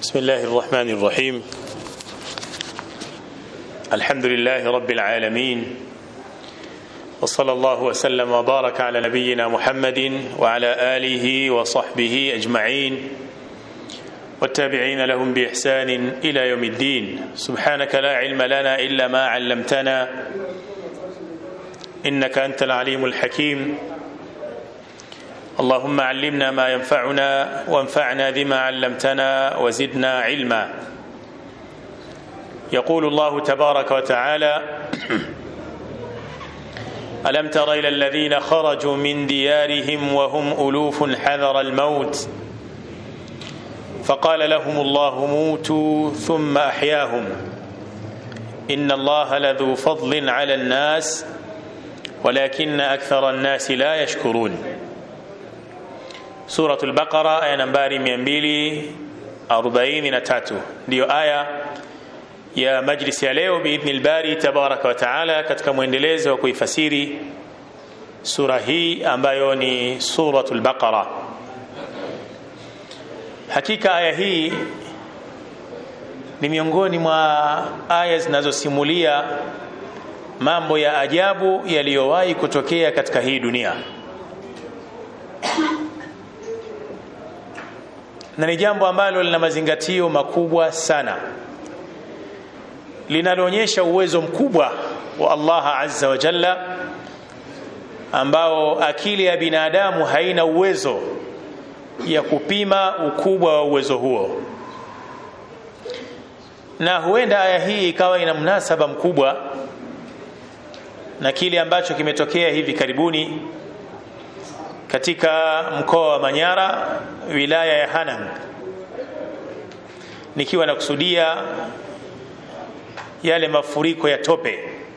بسم الله الرحمن الرحيم الحمد لله رب العالمين وصلى الله وسلم وبارك على نبينا محمد وعلى اله وصحبه اجمعين والتابعين لهم باحسان الى يوم الدين سبحانك لا علم لنا الا ما علمتنا انك انت العليم الحكيم اللهم علمنا ما ينفعنا وانفعنا بما علمتنا وزدنا علما يقول الله تبارك وتعالى الم تر الى الذين خرجوا من ديارهم وهم الوف حذر الموت فقال لهم الله موتوا ثم احياهم ان الله لذو فضل على الناس ولكن اكثر الناس لا يشكرون Suratul Baqara aya nambari 243 ndiyo aya ya majlisi ya leo biidhni lbari tabaraka wa taala, katika mwendelezo wa kuifasiri sura hii ambayo ni Suratul Baqara. Hakika aya hii ni miongoni mwa aya zinazosimulia mambo ya ajabu yaliyowahi kutokea katika hii dunia. na ni jambo ambalo lina mazingatio makubwa sana linaloonyesha uwezo mkubwa wa Allah azza wa jalla ambao akili ya binadamu haina uwezo ya kupima ukubwa wa uwezo huo na huenda aya hii ikawa ina mnasaba mkubwa na kile ambacho kimetokea hivi karibuni katika mkoa wa Manyara wilaya ya Hanang nikiwa nakusudia yale mafuriko ya tope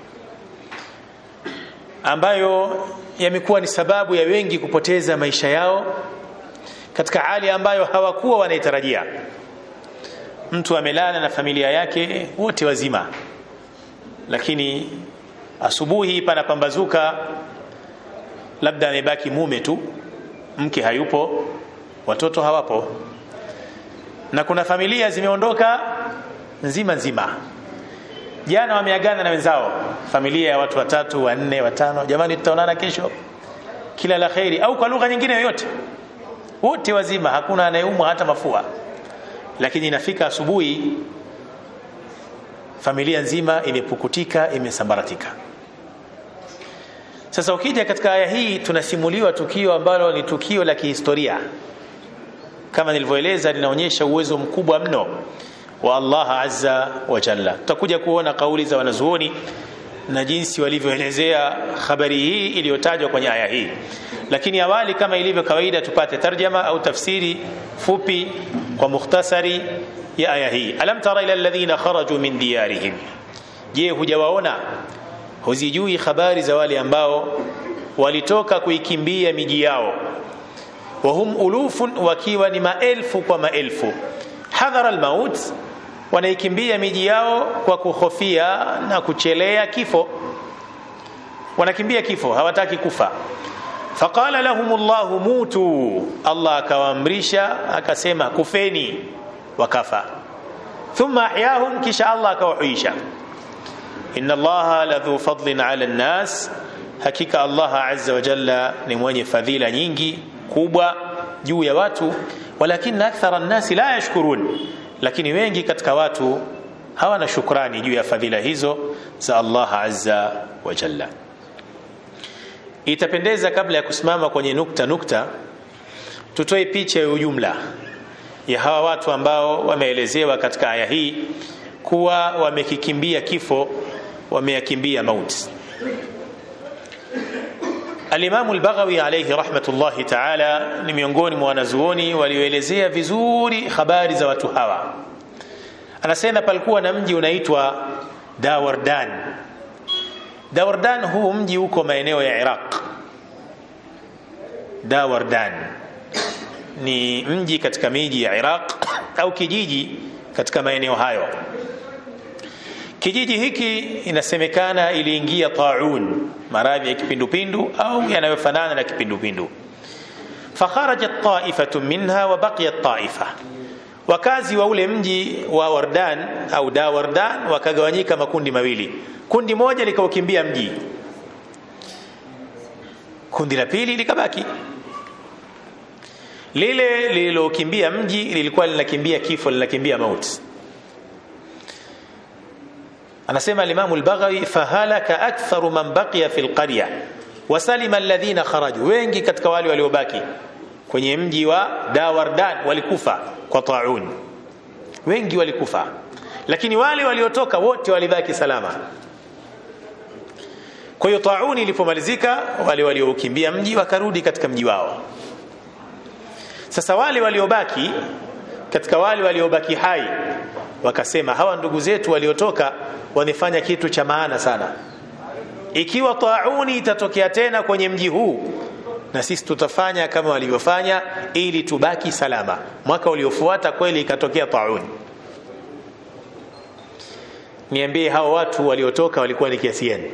ambayo yamekuwa ni sababu ya wengi kupoteza maisha yao katika hali ambayo hawakuwa wanaitarajia. Mtu amelala na familia yake wote wazima, lakini asubuhi panapambazuka labda amebaki mume tu, mke hayupo, watoto hawapo, na kuna familia zimeondoka nzima nzima. Jana wameagana na wenzao, familia ya watu watatu, wanne, watano, jamani, tutaonana kesho, kila la kheri, au kwa lugha nyingine yoyote, wote wazima, hakuna anayeumwa hata mafua. Lakini inafika asubuhi, familia nzima imepukutika, imesambaratika. Sasa ukija katika aya hii tunasimuliwa tukio ambalo ni tukio la kihistoria, kama nilivyoeleza, linaonyesha uwezo mkubwa mno wa Allah azza wa jalla. Tutakuja kuona kauli za wanazuoni na jinsi walivyoelezea habari hii iliyotajwa kwenye aya hii, lakini awali, kama ilivyo kawaida, tupate tarjama au tafsiri fupi kwa mukhtasari ya aya hii. Alam tara ila alladhina kharaju min diyarihim, je, hujawaona huzijui habari za wale ambao walitoka kuikimbia miji yao, wahum ulufun, wakiwa ni maelfu kwa maelfu, hadhara almaut, wanaikimbia miji yao kwa kuhofia na kuchelea kifo, wanakimbia kifo, hawataki kufa. Faqala lahum llahu mutu, Allah akawaamrisha akasema kufeni, wakafa. Thumma ahyahum, kisha Allah akawahuisha inna allaha ladhu fadlin ala nnas, hakika Allah azza wa jalla ni mwenye fadhila nyingi kubwa juu ya watu. Walakinna akthara nnasi la yashkurun, lakini wengi katika watu hawana shukrani juu ya fadhila hizo za Allah azza wa jalla. Itapendeza kabla ya kusimama kwenye nukta nukta, tutoe picha ya ujumla ya hawa watu ambao wameelezewa katika aya hii kuwa wamekikimbia kifo wameyakimbia mauti. Alimamu Albaghawi alayhi rahmatullahi taala ni miongoni mwa wanazuoni walioelezea vizuri habari za watu hawa. Anasema palikuwa na mji unaitwa Dawardan. Dawardan, huu mji uko maeneo ya Iraq. Dawardan ni mji katika miji ya Iraq au kijiji katika maeneo hayo. Kijiji hiki inasemekana iliingia taun, maradhi ya kipindupindu au yanayofanana na kipindupindu. Fakharajat taifatu minha wa baqiyat taifa, wakazi wa ule mji wa Wardan au da Wardan wakagawanyika makundi mawili kundi moja likaukimbia mji kundi la pili likabaki lile lililokimbia mji lilikuwa linakimbia kifo linakimbia mauti anasema al-Imam al-Baghawi fahalaka aktharu man baqiya fi al-qarya wasalima alladhina kharaju wengi katika wale waliobaki kwenye mji wa Dawardan walikufa kwa taun wengi walikufa lakini wale waliotoka wote walibaki salama kwa hiyo tauni ilipomalizika wale waliokimbia mji wakarudi katika mji wao sasa wale waliobaki katika wale waliobaki hai wakasema hawa ndugu zetu waliotoka wamefanya kitu cha maana sana ikiwa tauni itatokea tena kwenye mji huu na sisi tutafanya kama walivyofanya ili tubaki salama mwaka uliofuata kweli ikatokea tauni niambie hao watu waliotoka walikuwa ni kiasi gani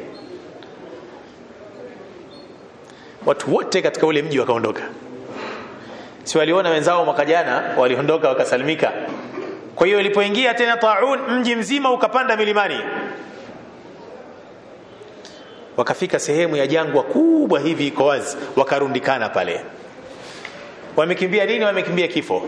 watu wote katika ule mji wakaondoka si waliona wenzao mwaka jana waliondoka wakasalimika kwa hiyo ilipoingia tena taun mji mzima ukapanda milimani wakafika sehemu ya jangwa kubwa hivi iko wazi wakarundikana pale wamekimbia nini wamekimbia kifo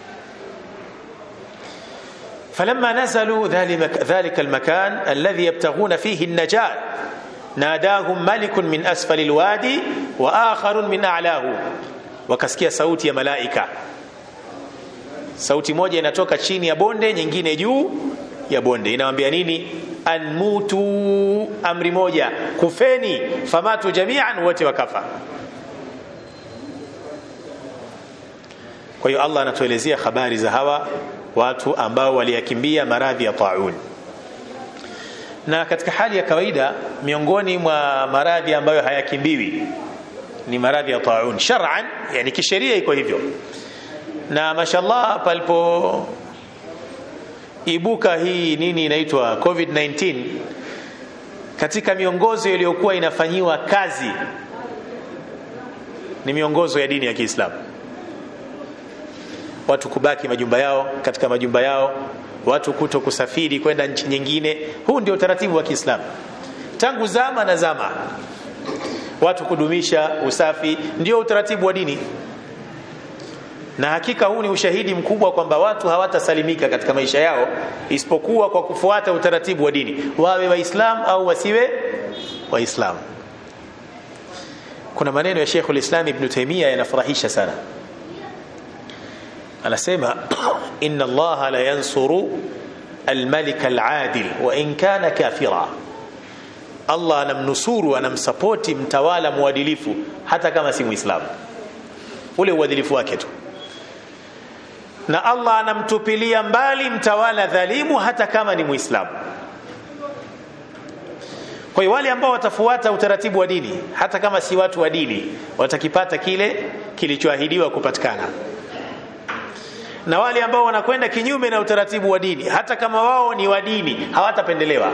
فلما نزلوا ذلك المكان الذي يبتغون فيه النجاة ناداهم ملك من أسفل الوادي وآخر من أعلاه wakasikia sauti ya malaika sauti moja inatoka chini ya bonde nyingine juu ya bonde inawambia nini anmutu amri moja kufeni famatu jamian wote wakafa kwa hiyo Allah anatuelezea habari za hawa watu ambao waliyakimbia maradhi ya taun na katika hali ya kawaida miongoni mwa maradhi ambayo hayakimbiwi ni maradhi ya taun shar'an yani kisheria iko hivyo na mashallah palipo ibuka hii nini inaitwa covid-19 katika miongozo iliyokuwa inafanyiwa kazi ni miongozo ya dini ya Kiislamu watu kubaki majumba yao katika majumba yao watu kuto kusafiri kwenda nchi nyingine huu ndio utaratibu wa Kiislamu tangu zama na zama watu kudumisha usafi ndio utaratibu wa dini na hakika huu ni ushahidi mkubwa kwamba watu hawatasalimika katika maisha yao isipokuwa kwa kufuata utaratibu wa dini wawe waislamu au wasiwe waislamu kuna maneno ya Sheikh ulislam Ibn Taymiyyah yanafurahisha sana anasema inna Allah la yansuru al-malik al-adil wa in kana kafira Allah anamnusuru anamsapoti mtawala mwadilifu hata kama si muislamu ule uadilifu wake tu na Allah anamtupilia mbali mtawala dhalimu hata kama ni muislamu kwa hiyo wale ambao watafuata utaratibu wa dini hata kama si watu wa dini watakipata kile kilichoahidiwa kupatikana na wale ambao wanakwenda kinyume na utaratibu wa dini hata kama wao ni wa dini hawatapendelewa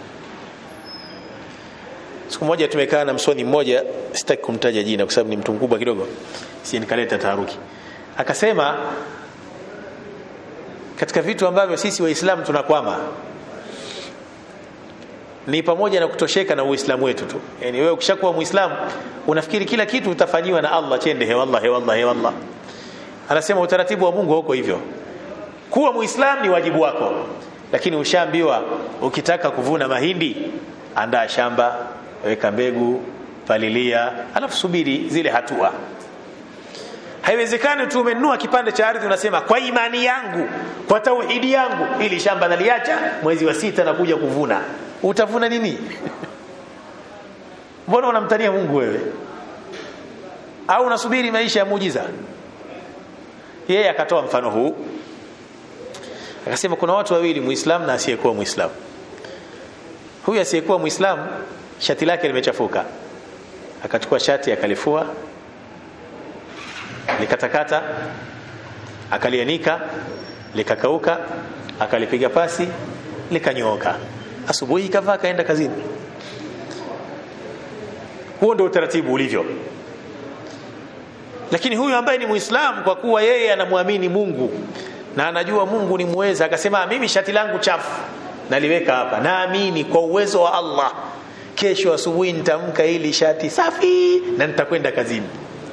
siku moja tumekaa na msoni mmoja sitaki kumtaja jina kwa sababu ni mtu mkubwa kidogo si nikaleta taharuki akasema katika vitu ambavyo sisi waislamu tunakwama ni pamoja na kutosheka na uislamu wetu tu yani wewe ukishakuwa muislamu unafikiri kila kitu utafanyiwa na Allah chende he wallah he wallah he wallah anasema utaratibu wa Mungu huko hivyo kuwa muislamu ni wajibu wako lakini ushaambiwa ukitaka kuvuna mahindi andaa shamba weka mbegu palilia alafu subiri zile hatua haiwezekani tu umenunua kipande cha ardhi unasema kwa imani yangu kwa tauhidi yangu ili shamba naliacha mwezi wa sita na kuja kuvuna utavuna nini mbona unamtania Mungu wewe au unasubiri maisha ya muujiza yeye akatoa mfano huu akasema kuna watu wawili muislamu na asiyekuwa muislamu huyu asiyekuwa muislamu shati lake limechafuka akachukua shati akalifua likatakata akalianika likakauka akalipiga pasi likanyooka asubuhi kavaa kaenda kazini huo ndio utaratibu ulivyo lakini huyu ambaye ni muislamu kwa kuwa yeye anamwamini Mungu na anajua Mungu ni muweza akasema mimi shati langu chafu naliweka hapa naamini kwa uwezo wa Allah kesho asubuhi nitamka hili shati safi na nitakwenda kazini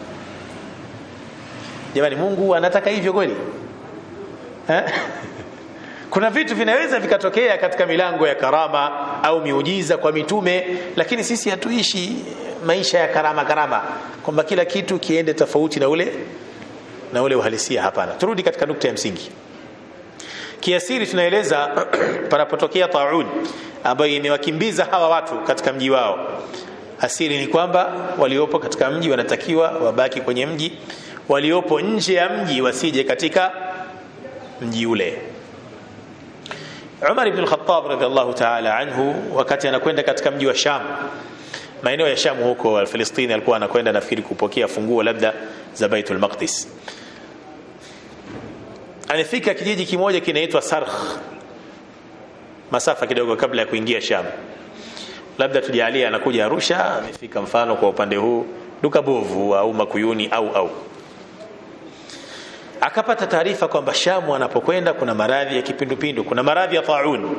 jamani Mungu anataka hivyo kweli eh? kuna vitu vinaweza vikatokea katika milango ya karama au miujiza kwa mitume lakini sisi hatuishi maisha ya karama karama kwamba kila kitu kiende tofauti na ule na ule uhalisia hapana turudi katika nukta ya msingi kiasiri tunaeleza panapotokea taun ambayo imewakimbiza hawa watu katika mji wao asiri ni kwamba waliopo katika mji wanatakiwa wabaki kwenye mji waliopo nje ya mji wasije katika mji ule Umar ibn al-Khattab radhiallahu ta'ala anhu wakati anakwenda katika mji wa Sham maeneo ya Sham huko Palestina alikuwa anakwenda nafikiri kupokea funguo labda za Baitul Maqdis alifika kijiji kimoja kinaitwa Sarh masafa kidogo kabla ya kuingia Sham labda tujalie anakuja Arusha amefika mfano kwa upande huu duka bovu au Makuyuni au au akapata taarifa kwamba Shamu anapokwenda kuna maradhi ya kipindupindu kuna maradhi ya taun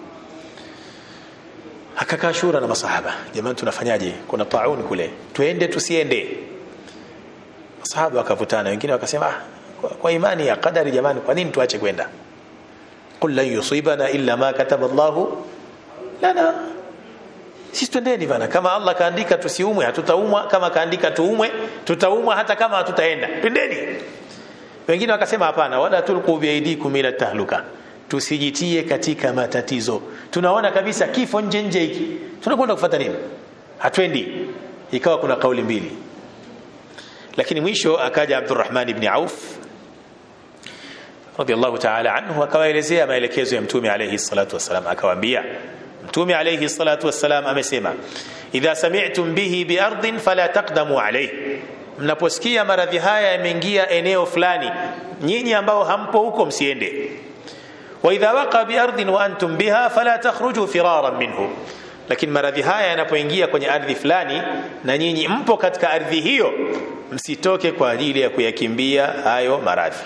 akakaa shura na masahaba jamani tunafanyaje kuna taun kule tuende tusiende masahaba wakavutana wengine wakasema ah, kwa, kwa imani ya qadari jamani kwa nini tuache kwenda qul lan yusibana illa ma kataba Allahu lana sisi twendeni bana kama Allah kaandika tusiumwe hatutaumwa kama kaandika tuumwe tutaumwa hata kama hatutaenda twendeni wengine wakasema hapana wala tulqu biaidikum ila tahluka tusijitie katika matatizo tunaona kabisa kifo nje nje hiki tunakwenda kufuata nini hatwendi ikawa kuna kauli mbili lakini mwisho akaja Abdurrahman ibn Auf radiyallahu ta'ala anhu akawaelezea maelekezo ya mtume alayhi salatu wasalam akawaambia mtume alayhi salatu wasalam amesema idha sami'tum bihi bi ardin fala taqdamu alayhi mnaposikia maradhi haya yameingia eneo fulani nyinyi ambao hampo huko msiende wa idha waqa bi ardin wa antum biha fala takhruju firaran minhu lakini maradhi haya yanapoingia kwenye ardhi fulani na nyinyi mpo katika ardhi hiyo msitoke kwa ajili ya kuyakimbia hayo maradhi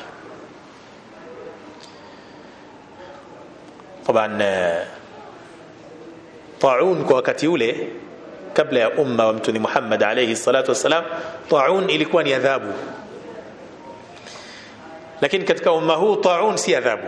طبعا طاعون kwa wakati ule kabla ya umma wa mtume Muhammad alayhi salatu wasalam taun ilikuwa ni adhabu lakini katika umma huu taun si adhabu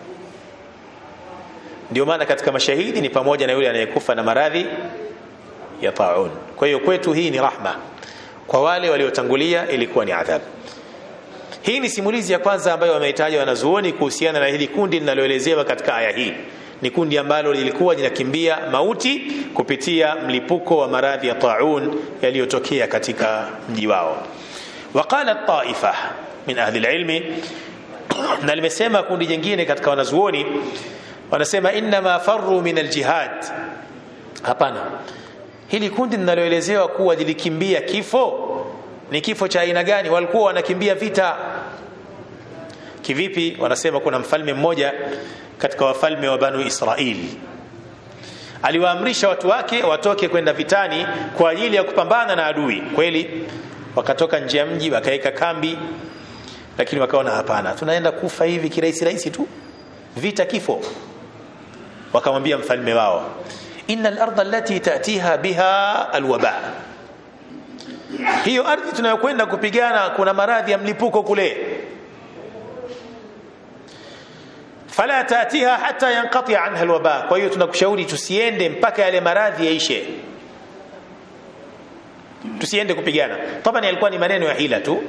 ndio maana katika mashahidi ni pamoja na yule anayekufa na maradhi ya taun kwa hiyo kwetu hii ni rahma kwa wale waliotangulia ilikuwa ni adhabu hii ni simulizi ya kwanza ambayo wamehitaja wanazuoni kuhusiana na hili kundi linaloelezewa katika aya hii ni kundi ambalo lilikuwa linakimbia mauti kupitia mlipuko wa maradhi ya taun yaliyotokea katika mji wao waqala taifa min ahli alilmi na limesema kundi jingine katika wanazuoni wanasema inma farru min aljihad hapana hili kundi linaloelezewa kuwa lilikimbia kifo ni kifo cha aina gani walikuwa wanakimbia vita kivipi wanasema kuna mfalme mmoja katika wafalme wa banu Israili aliwaamrisha watu wake watoke kwenda vitani kwa ajili ya kupambana na adui kweli wakatoka nje ya mji wakaweka kambi lakini wakaona hapana tunaenda kufa hivi kirahisi rahisi tu vita kifo wakamwambia mfalme wao inna al-ardha allati ta'tiha biha alwaba hiyo ardhi tunayokwenda kupigana kuna maradhi ya mlipuko kule fala taatiha hata yanqati anha alwaba kwa hiyo tunakushauri tusiende mpaka yale maradhi yaishe tusiende kupigana tabani alikuwa ni maneno ya hila tu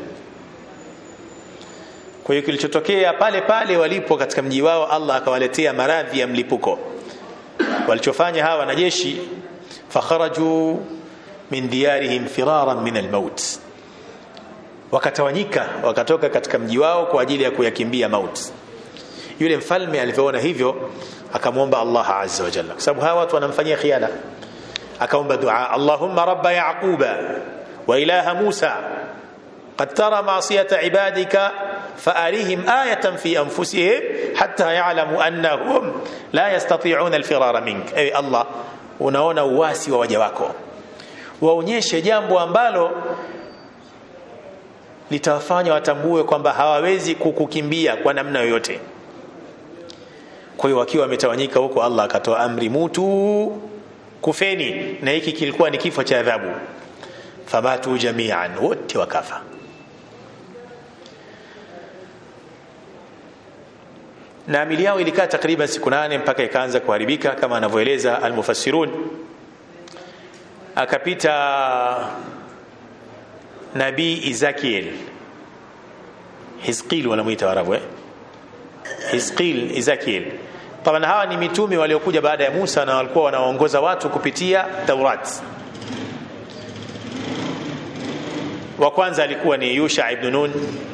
kwa hiyo kilichotokea pale pale walipo katika mji wao Allah akawaletea maradhi ya mlipuko walichofanya hawa wanajeshi fakharaju min diyarihim firaran min almaut wakatawanyika wakatoka katika mji wao kwa ajili ya kuyakimbia mauti yule mfalme alivyoona hivyo akamwomba Allah azza wa jalla kwa sababu hawa watu wanamfanyia khiana akaomba dua Allahumma rabba yaquba wa ilaha Musa قد ترى معصية عبادك فأريهم آية في أنفسهم حتى يعلموا أنهم لا يستطيعون الفرار منك أي الله unaona uwasi wa waja wako waonyeshe jambo ambalo litawafanya watambue kwamba hawawezi kukukimbia kwa namna yoyote kwa hiyo wakiwa wametawanyika huko Allah akatoa amri mutu kufeni na hiki kilikuwa ni kifo cha adhabu famatu jamian wote wakafa na amili yao ilikaa takriban siku nane mpaka ikaanza kuharibika kama anavyoeleza almufassirun akapita nabii Ezekiel Hizqil wanamuita Waarabu eh Hizqil Ezekiel Taban hawa ni mitume waliokuja baada ya Musa na walikuwa wanaongoza watu kupitia Taurat wa kwanza alikuwa ni Yusha ibn Nun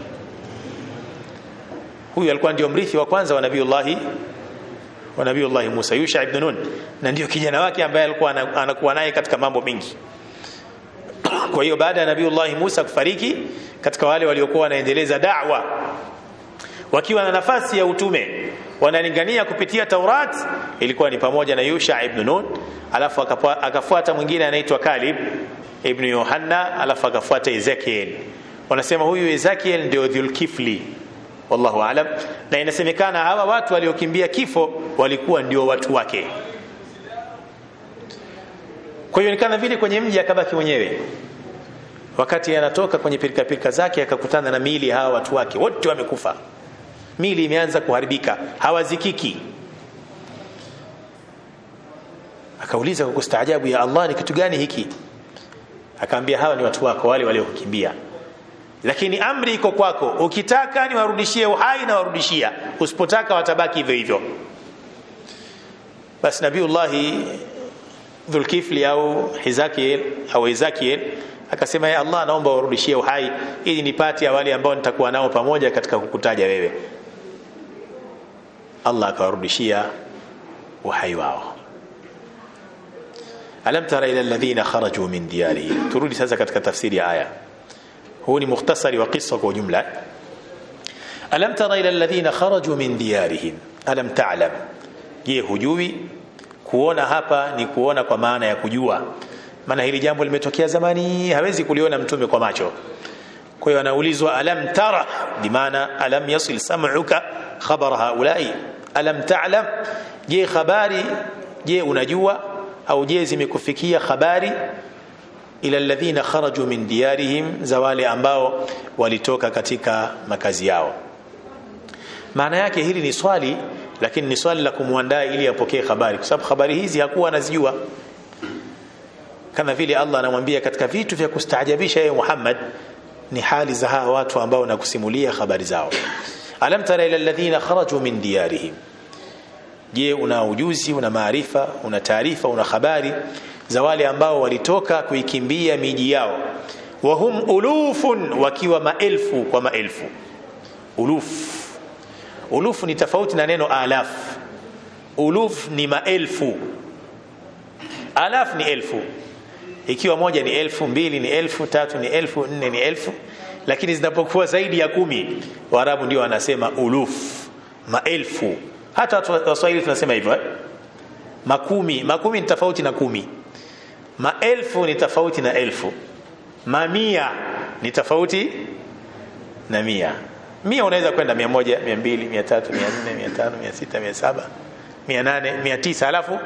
huyu alikuwa ndio mrithi wa kwanza wa nabiullahi wa nabiullahi Musa Yusha ibn Nun na ndio kijana wake ambaye alikuwa anakuwa naye katika mambo mengi kwa hiyo baada ya nabiullahi Musa kufariki katika wale waliokuwa wanaendeleza da'wa wakiwa na nafasi ya utume wanalingania kupitia Taurat ilikuwa ni pamoja na Yusha ibn Nun alafu akafuata mwingine anaitwa Kalib ibn Yohanna alafu akafuata Ezekiel wanasema huyu Ezekiel ndio Dhulkifli wallahu alam na inasemekana hawa watu waliokimbia kifo walikuwa ndio watu wake kwa hiyo nikana vile kwenye mji akabaki mwenyewe wakati anatoka kwenye pilika pilika zake akakutana na miili hawa watu wake wote wamekufa mili imeanza kuharibika hawazikiki akauliza kwa kustaajabu ya Allah ni kitu gani hiki akaambia hawa ni watu wako wale waliokukimbia lakini amri iko kwako ukitaka niwarudishie uhai na warudishia usipotaka watabaki hivyo hivyo basi nabiullahi dhulkifli au hizakiel au ezakiel akasema ya Allah naomba warudishie uhai ili nipate wale ambao nitakuwa nao pamoja katika kukutaja wewe Allah akawarudishia uhai wao alam tara ila alladhina kharaju min diyarihim turudi sasa katika tafsiri ya aya huu ni mukhtasari wa qissa kwa jumla alam tara ila alladhina kharaju min diyarihim alam ta'lam je hujui kuona hapa ni kuona kwa maana ya kujua maana hili jambo limetokea zamani hawezi kuliona mtume kwa macho kwa hiyo anaulizwa alam tara bimaana alam yasil sam'uka khabar haulai alam ta'lam je habari je unajua au je zimekufikia habari ila alladhina kharaju min diyarihim za wale ambao walitoka katika makazi yao maana yake hili ni swali lakini ni swali la kumwandaa ili apokee habari kwa sababu habari hizi hakuwa anazijua kama vile Allah anamwambia katika vitu vya kustaajabisha yeye Muhammad ni hali za hawa watu ambao nakusimulia habari zao alam tara ila alladhina kharaju min diyarihim je una ujuzi una maarifa una taarifa una habari za wale ambao walitoka kuikimbia miji yao wahum ulufun wakiwa maelfu kwa maelfu uluf uluf ni tofauti na neno alaf uluf ni maelfu alaf ni elfu ikiwa moja ni elfu mbili ni elfu tatu ni elfu nne ni elfu lakini zinapokuwa zaidi ya kumi waarabu ndio wanasema uluf maelfu hata waswahili tunasema hivyo eh? makumi makumi ni tofauti na kumi maelfu ni tofauti na elfu mamia ni tofauti na mia mia unaweza kwenda mia moja mia mbili mia tatu mia nne mia tano mia sita mia saba mia nane mia tisa alafu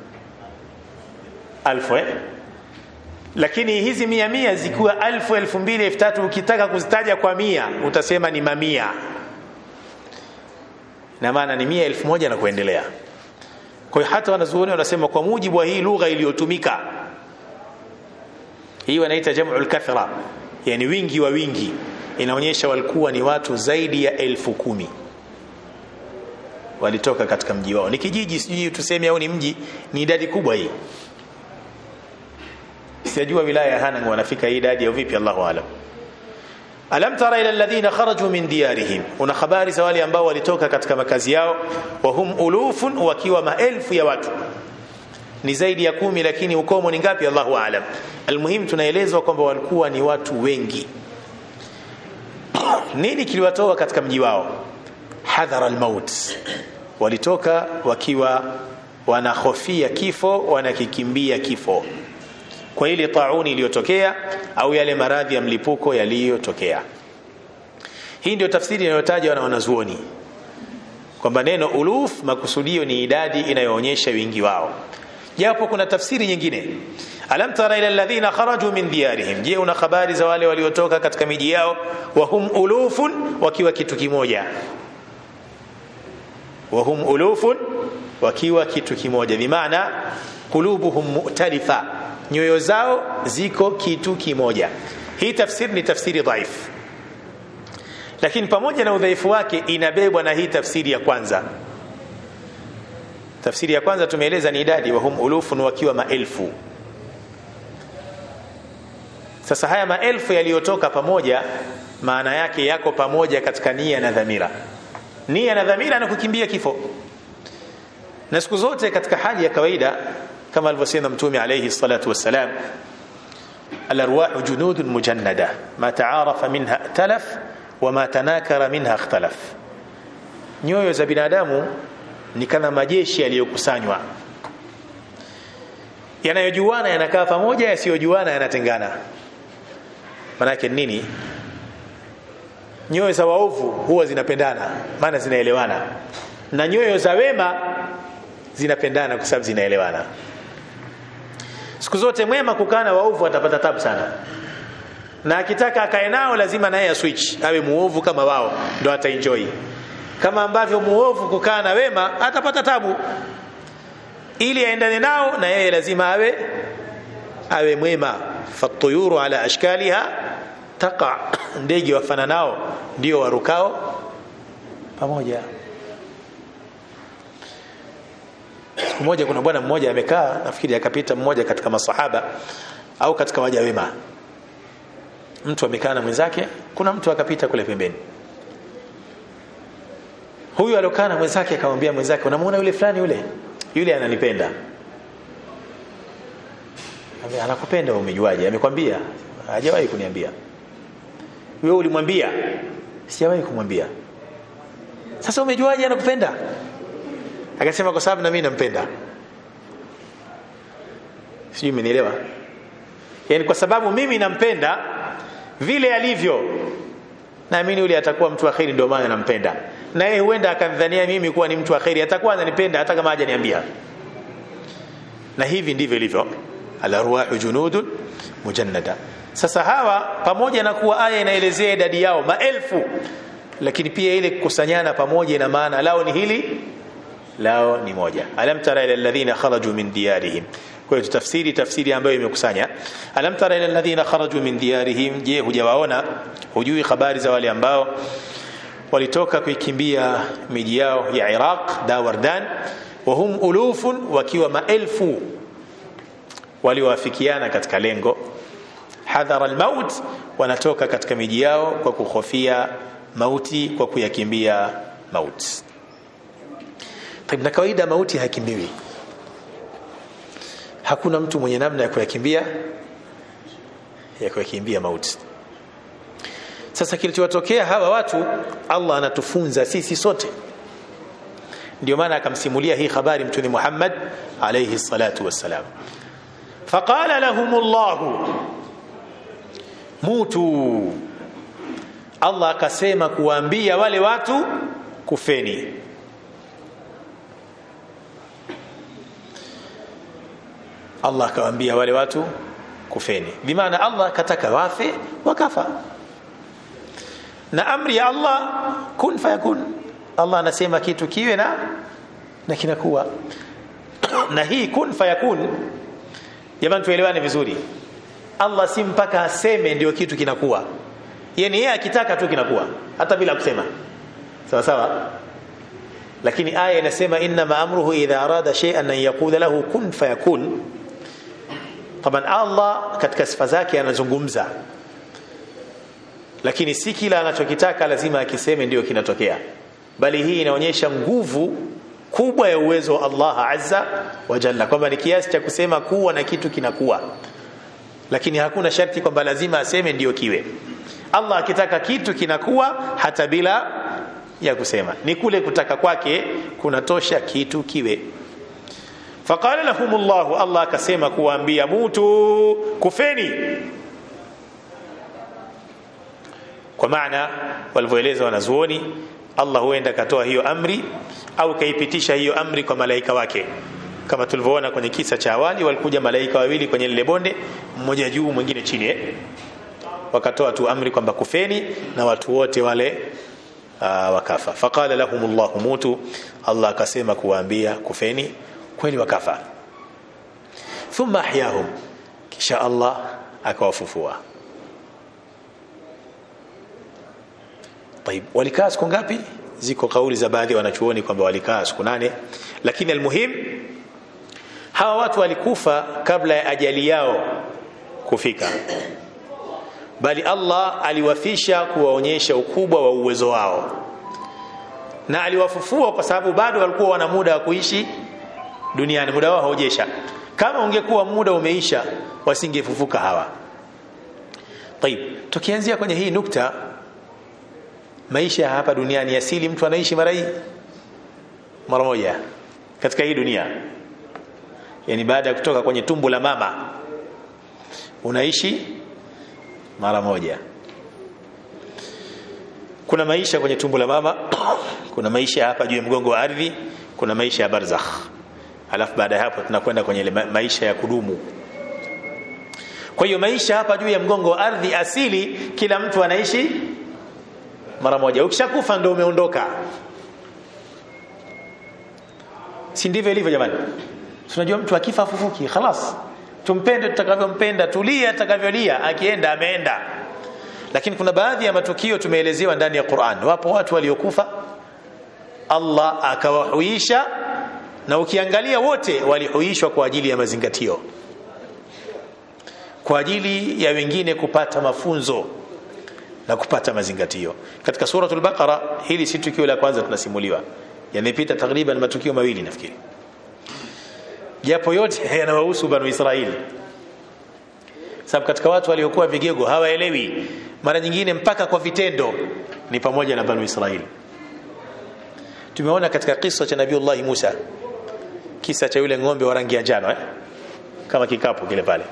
alfu eh? lakini hizi mia mia zikiwa alfu elfu mbili elfu tatu ukitaka kuzitaja kwa mia utasema ni mamia na maana ni mia elfu moja na kuendelea kwa hiyo hata wanazuoni wanasema kwa mujibu wa hii lugha iliyotumika hii wanaita jam'ul kathra yani wingi wa wingi inaonyesha walikuwa ni watu zaidi ya elfu kumi walitoka katika mji wao ni kijiji sijui tuseme au ni mji ni idadi kubwa hii sijajua wilaya ya Hanang wanafika hii idadi au vipi Allahu aalam alam tara ila alladhina kharaju min diyarihim una habari za wale ambao walitoka katika makazi yao wa hum ulufun wakiwa maelfu ya watu ni zaidi ya kumi lakini ukomo ni ngapi Allahu aalam almuhim tunaelezwa kwamba walikuwa ni watu wengi nini kiliwatoa katika mji wao hadhara almaut walitoka wakiwa wanahofia kifo wanakikimbia kifo kwa ile tauni iliyotokea au yale maradhi ya mlipuko yaliyotokea hii ndio tafsiri inayotajwa na wanazuoni kwamba neno uluf makusudio ni idadi inayoonyesha wingi wao japo kuna tafsiri nyingine alam tara ila alladhina kharaju min diyarihim je una habari za wale waliotoka katika miji yao wa hum ulufun wakiwa kitu kimoja wa hum ulufun wakiwa kitu kimoja bimaana qulubuhum mu'talifa nyoyo zao ziko kitu kimoja hii tafsiri ni tafsiri dhaifu lakini pamoja na udhaifu wake inabebwa na hii tafsiri ya kwanza tafsiri ya kwanza tumeeleza ni idadi wa hum ulufun wakiwa maelfu sasa haya maelfu yaliyotoka pamoja maana yake yako pamoja katika nia na dhamira nia na dhamira na kukimbia kifo na siku zote katika hali ya kawaida kama alivyosema mtume alayhi salatu wassalam alarwahu junudun mujannada ma taarafa minha talaf wama tanakara minha ikhtalaf nyoyo za binadamu ni kama majeshi yaliyokusanywa yanayojuana yanakaa pamoja yasiyojuana yanatengana manake nini nyoyo za waovu huwa zinapendana maana zinaelewana na nyoyo za wema zinapendana kwa sababu zinaelewana siku zote mwema kukaa na waovu atapata tabu sana na akitaka akae nao lazima naye switch awe muovu kama wao ndo ataenjoy kama ambavyo muovu kukaa na wema atapata tabu ili aendane nao na yeye lazima awe awe mwema fatuyuru ala ashkaliha taqa ndege wafananao ndio warukao pamoja siku moja kuna bwana mmoja amekaa nafikiri akapita mmoja katika masahaba au katika waja wema mtu amekaa na mwenzake kuna mtu akapita kule pembeni huyu aliokaa na mwenzake akamwambia mwenzake unamuona yule fulani yule yule ananipenda Ambe, anakupenda umejuaje amekwambia hajawahi kuniambia wewe ulimwambia sijawahi kumwambia sasa umejuaje anakupenda akasema kwa sababu na mimi nampenda sijui umenielewa yani kwa sababu mimi nampenda vile alivyo naamini yule atakuwa mtu wa kheri ndio maana nampenda na yeye huenda akadhania mimi kuwa ni mtu wa kheri atakuwa ananipenda hata kama hajaniambia na hivi ndivyo ilivyo alarwahu junudun mujannada sasa hawa pamoja na kuwa aya inaelezea idadi yao maelfu lakini pia ile kukusanyana pamoja ina maana lao ni hili lao ni moja alam tara ila alladhina kharaju min diyarihim kwa hiyo tafsiri tafsiri ambayo imekusanya alam tara ila alladhina kharaju min diyarihim je hujawaona hujui habari za wale ambao walitoka kuikimbia miji yao ya Iraq Dawardan wa hum ulufun wakiwa maelfu waliowafikiana katika lengo hadhara almaut wanatoka katika miji yao kwa kuhofia mauti kwa kuyakimbia mauti Taib, na kawaida mauti hakimbiwi hakuna mtu mwenye namna ya kuyakimbia ya kuyakimbia mauti sasa kilichowatokea hawa watu Allah anatufunza sisi sote ndio maana akamsimulia hii habari mtume Muhammad alayhi salatu wassalam faqala lahum Allah mutu Allah akasema kuwaambia wale watu kufeni Allah akawaambia wale watu kufeni bimaana Allah kataka wafe wakafa na amri ya Allah kun fayakun Allah anasema kitu kiwe na na kinakuwa na hii kun fayakun jamani tuelewane vizuri Allah si mpaka aseme ndio kitu kinakuwa yani yeye akitaka tu kinakuwa hata bila kusema sawa sawa lakini aya inasema inna amruhu idha arada shay'an an yaqula lahu kun fayakun taban Allah katika sifa zake anazungumza lakini si kila anachokitaka lazima akiseme ndio kinatokea bali hii inaonyesha nguvu kubwa ya uwezo wa Allah azza wa jalla kwamba ni kiasi cha kusema kuwa na kitu kinakuwa lakini hakuna sharti kwamba lazima aseme ndio kiwe Allah akitaka kitu kinakuwa hata bila ya kusema ni kule kutaka kwake kunatosha kitu kiwe faqala lahumullahu Allah akasema kuwaambia mutu kufeni kwa maana walivyoeleza wanazuoni Allah huenda katoa hiyo amri au kaipitisha hiyo amri kwa malaika wake kama tulivyoona kwenye kisa cha awali walikuja malaika wawili kwenye lile bonde mmoja juu mwingine chini eh? wakatoa tu amri kwamba kufeni na watu wote wale uh, wakafa faqala lahum llahu mutu Allah akasema kuwaambia kufeni kweli wakafa thumma ahyahum kisha Allah akawafufua طيب walikaa siku ngapi ziko kauli za baadhi ya wanachuoni kwamba walikaa siku nane lakini almuhim hawa watu walikufa kabla ya ajali yao kufika bali Allah aliwafisha kuwaonyesha ukubwa wa uwezo wao na aliwafufua kwa sababu bado walikuwa wana muda wa kuishi duniani muda wao haujesha kama ungekuwa muda umeisha wasingefufuka hawa طيب tukianzia kwenye hii nukta maisha hapa duniani asili mtu anaishi mara hii mara moja katika hii dunia yani baada ya kutoka kwenye tumbo la mama unaishi mara moja kuna maisha kwenye tumbo la mama kuna maisha hapa juu ya mgongo wa ardhi kuna maisha ya barzakh alafu baada ya hapo tunakwenda kwenye maisha ya kudumu kwa hiyo maisha hapa juu ya mgongo wa ardhi asili kila mtu anaishi mara moja ukishakufa ndio umeondoka si ndivyo ilivyo jamani tunajua mtu akifa afufuki khalas tumpende tutakavyompenda tulia tutakavyolia akienda ameenda lakini kuna baadhi ya matukio tumeelezewa ndani ya Qur'an wapo watu waliokufa Allah akawahuisha na ukiangalia wote walihuishwa kwa ajili ya mazingatio kwa ajili ya wengine kupata mafunzo na kupata mazingatio katika suratul baqara hili si tukio la kwanza tunasimuliwa yamepita takriban matukio mawili nafikiri japo yote yanawahusu banu Israeli sababu katika watu waliokuwa vigego hawaelewi mara nyingine mpaka kwa vitendo ni pamoja na banu Israeli tumeona katika kisa cha Nabiiullah Musa kisa cha yule ng'ombe wa rangi ya njano eh? kama kikapu kile pale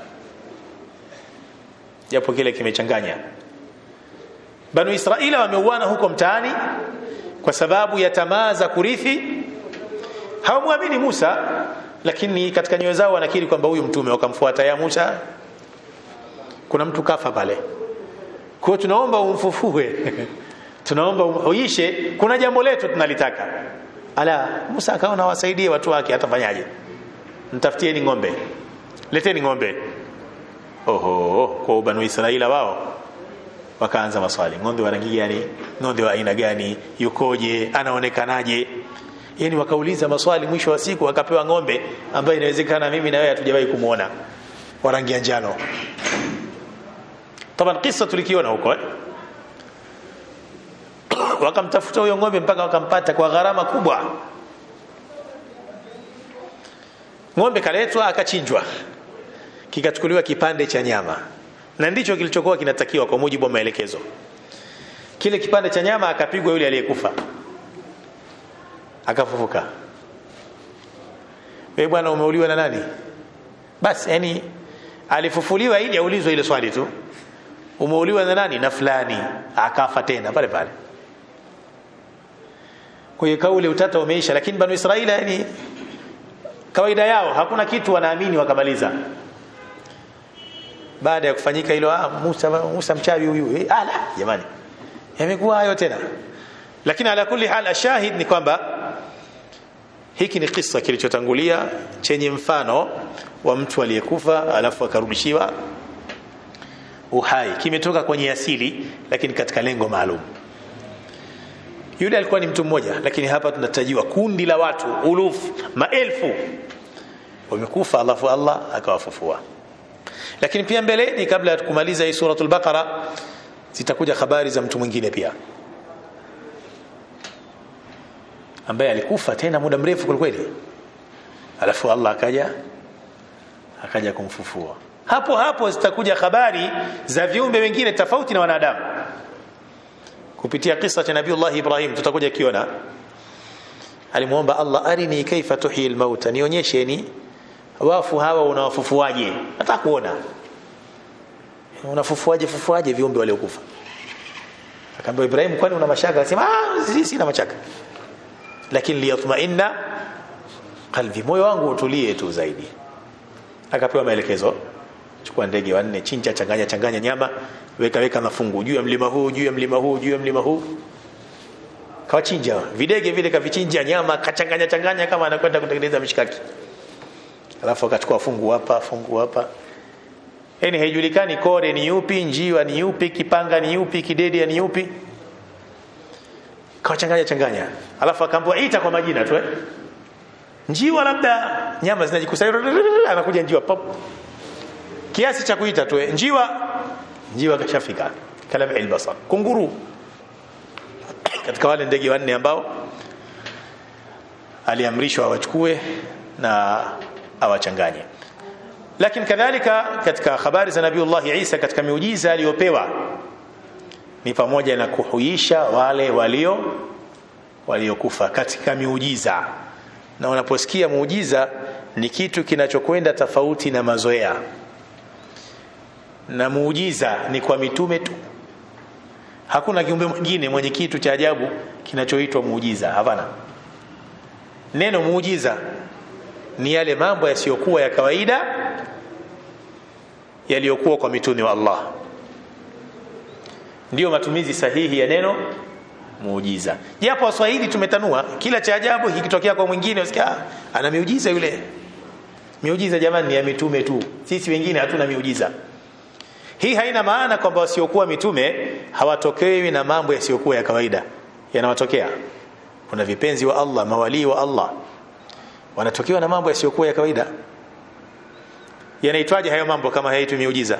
japo kile kimechanganya banu Israeli wameuana huko mtaani kwa sababu ya tamaa za kurithi hawamwamini Musa lakini katika nyoyo zao wanakiri kwamba huyu mtume wakamfuata ya Musa kuna mtu kafa pale kwa hiyo tunaomba umfufue tunaomba umhuishe kuna jambo letu tunalitaka ala Musa akaona wasaidie watu wake atafanyaje mtafutieni ng'ombe leteni ng'ombe oho kwa banu Israila wao wakaanza maswali ng'ombe wa rangi gani ng'ombe wa aina gani yukoje anaonekanaje yani wakauliza maswali mwisho wa siku wakapewa ng'ombe ambaye inawezekana mimi na wewe hatujawahi kumuona wa rangi ya njano taban kisa tulikiona huko eh? wakamtafuta huyo ng'ombe mpaka wakampata kwa gharama kubwa ng'ombe kaletwa akachinjwa kikachukuliwa kipande cha nyama na ndicho kilichokuwa kinatakiwa kwa mujibu wa maelekezo kile kipande cha nyama akapigwa yule aliyekufa akafufuka wewe bwana umeuliwa na nani basi yani alifufuliwa ili aulizwe ile swali tu umeuliwa na nani na fulani akafa tena pale pale kwa hiyo kauli utata umeisha lakini banu israeli yani kawaida yao hakuna kitu wanaamini wakamaliza baada ya kufanyika hilo ah, Musa Musa mchawi huyu eh, ala jamani yamekuwa hayo tena lakini ala kulli hal ashahid ni kwamba hiki ni kisa kilichotangulia chenye mfano wa mtu aliyekufa alafu akarudishiwa uhai kimetoka kwenye asili lakini katika lengo maalum yule alikuwa ni mtu mmoja lakini hapa tunatajiwa kundi la watu ulufu maelfu wamekufa alafu Allah akawafufua lakini pia mbeleni kabla ya kumaliza hii suratul baqara zitakuja habari za mtu mwingine pia ambaye alikufa tena muda mrefu kwelikweli alafu Allah akaja akaja kumfufua hapo hapo zitakuja habari za viumbe wengine tofauti na wanadamu kupitia kisa cha nabiiullah Ibrahim tutakuja kiona alimuomba Allah arini kaifa tuhyi almauta nionyesheni wafu hawa unawafufuaje nataka kuona unafufuaje fufuaje viumbe waliokufa akaambia Ibrahim kwani una mashaka akasema ah si sina mashaka lakini liyatma'inna qalbi moyo wangu utulie tu zaidi akapewa maelekezo chukua ndege wanne chinja changanya changanya nyama weka weka mafungu juu ya mlima huu juu ya mlima huu juu ya mlima huu kawachinja videge vile kavichinja nyama kachanganya changanya kama anakwenda kutengeneza mishikaki alafu akachukua fungu hapa fungu hapa yani haijulikani kore ni yupi njiwa ni yupi kipanga ni yupi kidede ni yupi kawachanganya changanya alafu akaambiwa ita kwa majina tu eh njiwa labda nyama zinajikusanya anakuja njiwa pop kiasi cha kuita tu njiwa njiwa kashafika kalam albasar kunguru katika wale ndege wanne ambao aliamrishwa awachukue na awachanganye lakini kadhalika katika habari za nabiiullah Isa katika miujiza aliyopewa ni pamoja na kuhuisha wale walio waliokufa katika miujiza na unaposikia muujiza ni kitu kinachokwenda tofauti na mazoea na muujiza ni kwa mitume tu hakuna kiumbe mwingine mwenye kitu cha ajabu kinachoitwa muujiza hapana neno muujiza ni yale mambo yasiyokuwa ya kawaida yaliyokuwa kwa mitume wa Allah ndiyo matumizi sahihi ya neno muujiza japo waswahili tumetanua kila cha ajabu kikitokea kwa mwingine usikia ana miujiza yule miujiza jamani ni ya mitume tu sisi wengine hatuna miujiza hii haina maana kwamba wasiokuwa mitume hawatokewi na mambo yasiyokuwa ya kawaida yanawatokea kuna vipenzi wa Allah mawalii wa Allah wanatokewa na mambo yasiyokuwa ya kawaida yanaitwaje hayo mambo kama hayaitwi miujiza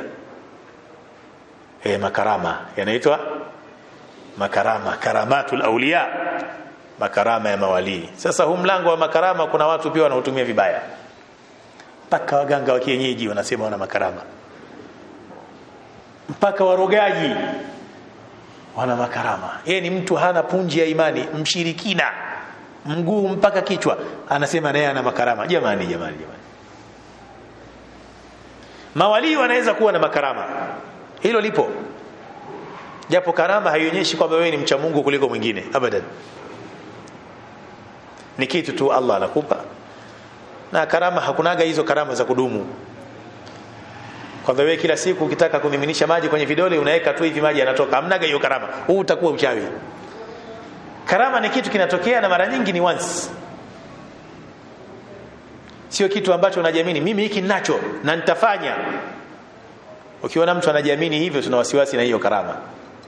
eh makarama yanaitwa makarama karamatul auliya makarama ya mawalii sasa huu mlango wa makarama kuna watu pia wanaotumia vibaya mpaka waganga wa kienyeji wanasema wana makarama mpaka warogaji wana makarama yeye ni mtu hana punji ya imani mshirikina mguu mpaka kichwa anasema naye ana makarama jamani jamani jamani mawalii wanaweza kuwa na makarama hilo lipo japo karama haionyeshi kwamba wewe ni mcha Mungu kuliko mwingine abadan ni kitu tu Allah anakupa na karama hakunaga hizo karama za kudumu kwamba wewe kila siku ukitaka kumiminisha maji kwenye vidole unaweka tu hivi maji yanatoka hamnaga hiyo karama huu utakuwa uchawi karama ni kitu kinatokea na mara nyingi ni once sio kitu ambacho unajiamini mimi hiki ninacho na nitafanya ukiona mtu anajiamini hivyo tuna wasiwasi na hiyo karama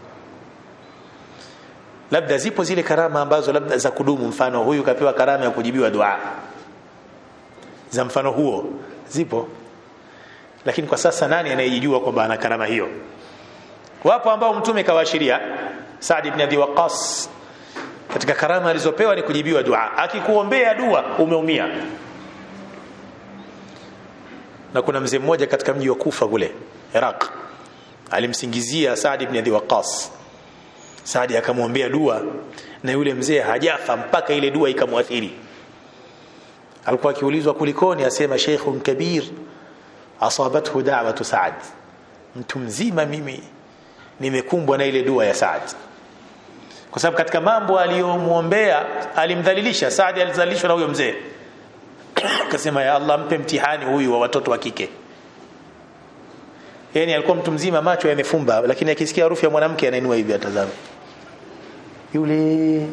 labda zipo zile karama ambazo labda za kudumu mfano huyu kapewa karama ya kujibiwa dua za mfano huo zipo lakini kwa sasa nani anayejijua kwamba ana karama hiyo wapo ambao mtume kawaashiria Saad ibn Abi Waqqas katika karama alizopewa ni kujibiwa dua akikuombea dua umeumia na kuna mzee mmoja katika mji wa Kufa kule Iraq alimsingizia Saad ibn Abi Waqqas Saad akamwombea dua na yule mzee hajafa mpaka ile dua ikamwathiri alikuwa akiulizwa kulikoni asema sheikhun kabir asabathu da'watu Saad mtu mzima mimi nimekumbwa na ile dua ya Saad kwa sababu katika mambo aliyomuombea alimdhalilisha Saad alizalishwa na huyo mzee akasema ya Allah mpe mtihani huyu wa watoto wa kike yani alikuwa mtu mzima macho yamefumba lakini akisikia harufu ya mwanamke anainua hivi atazame yule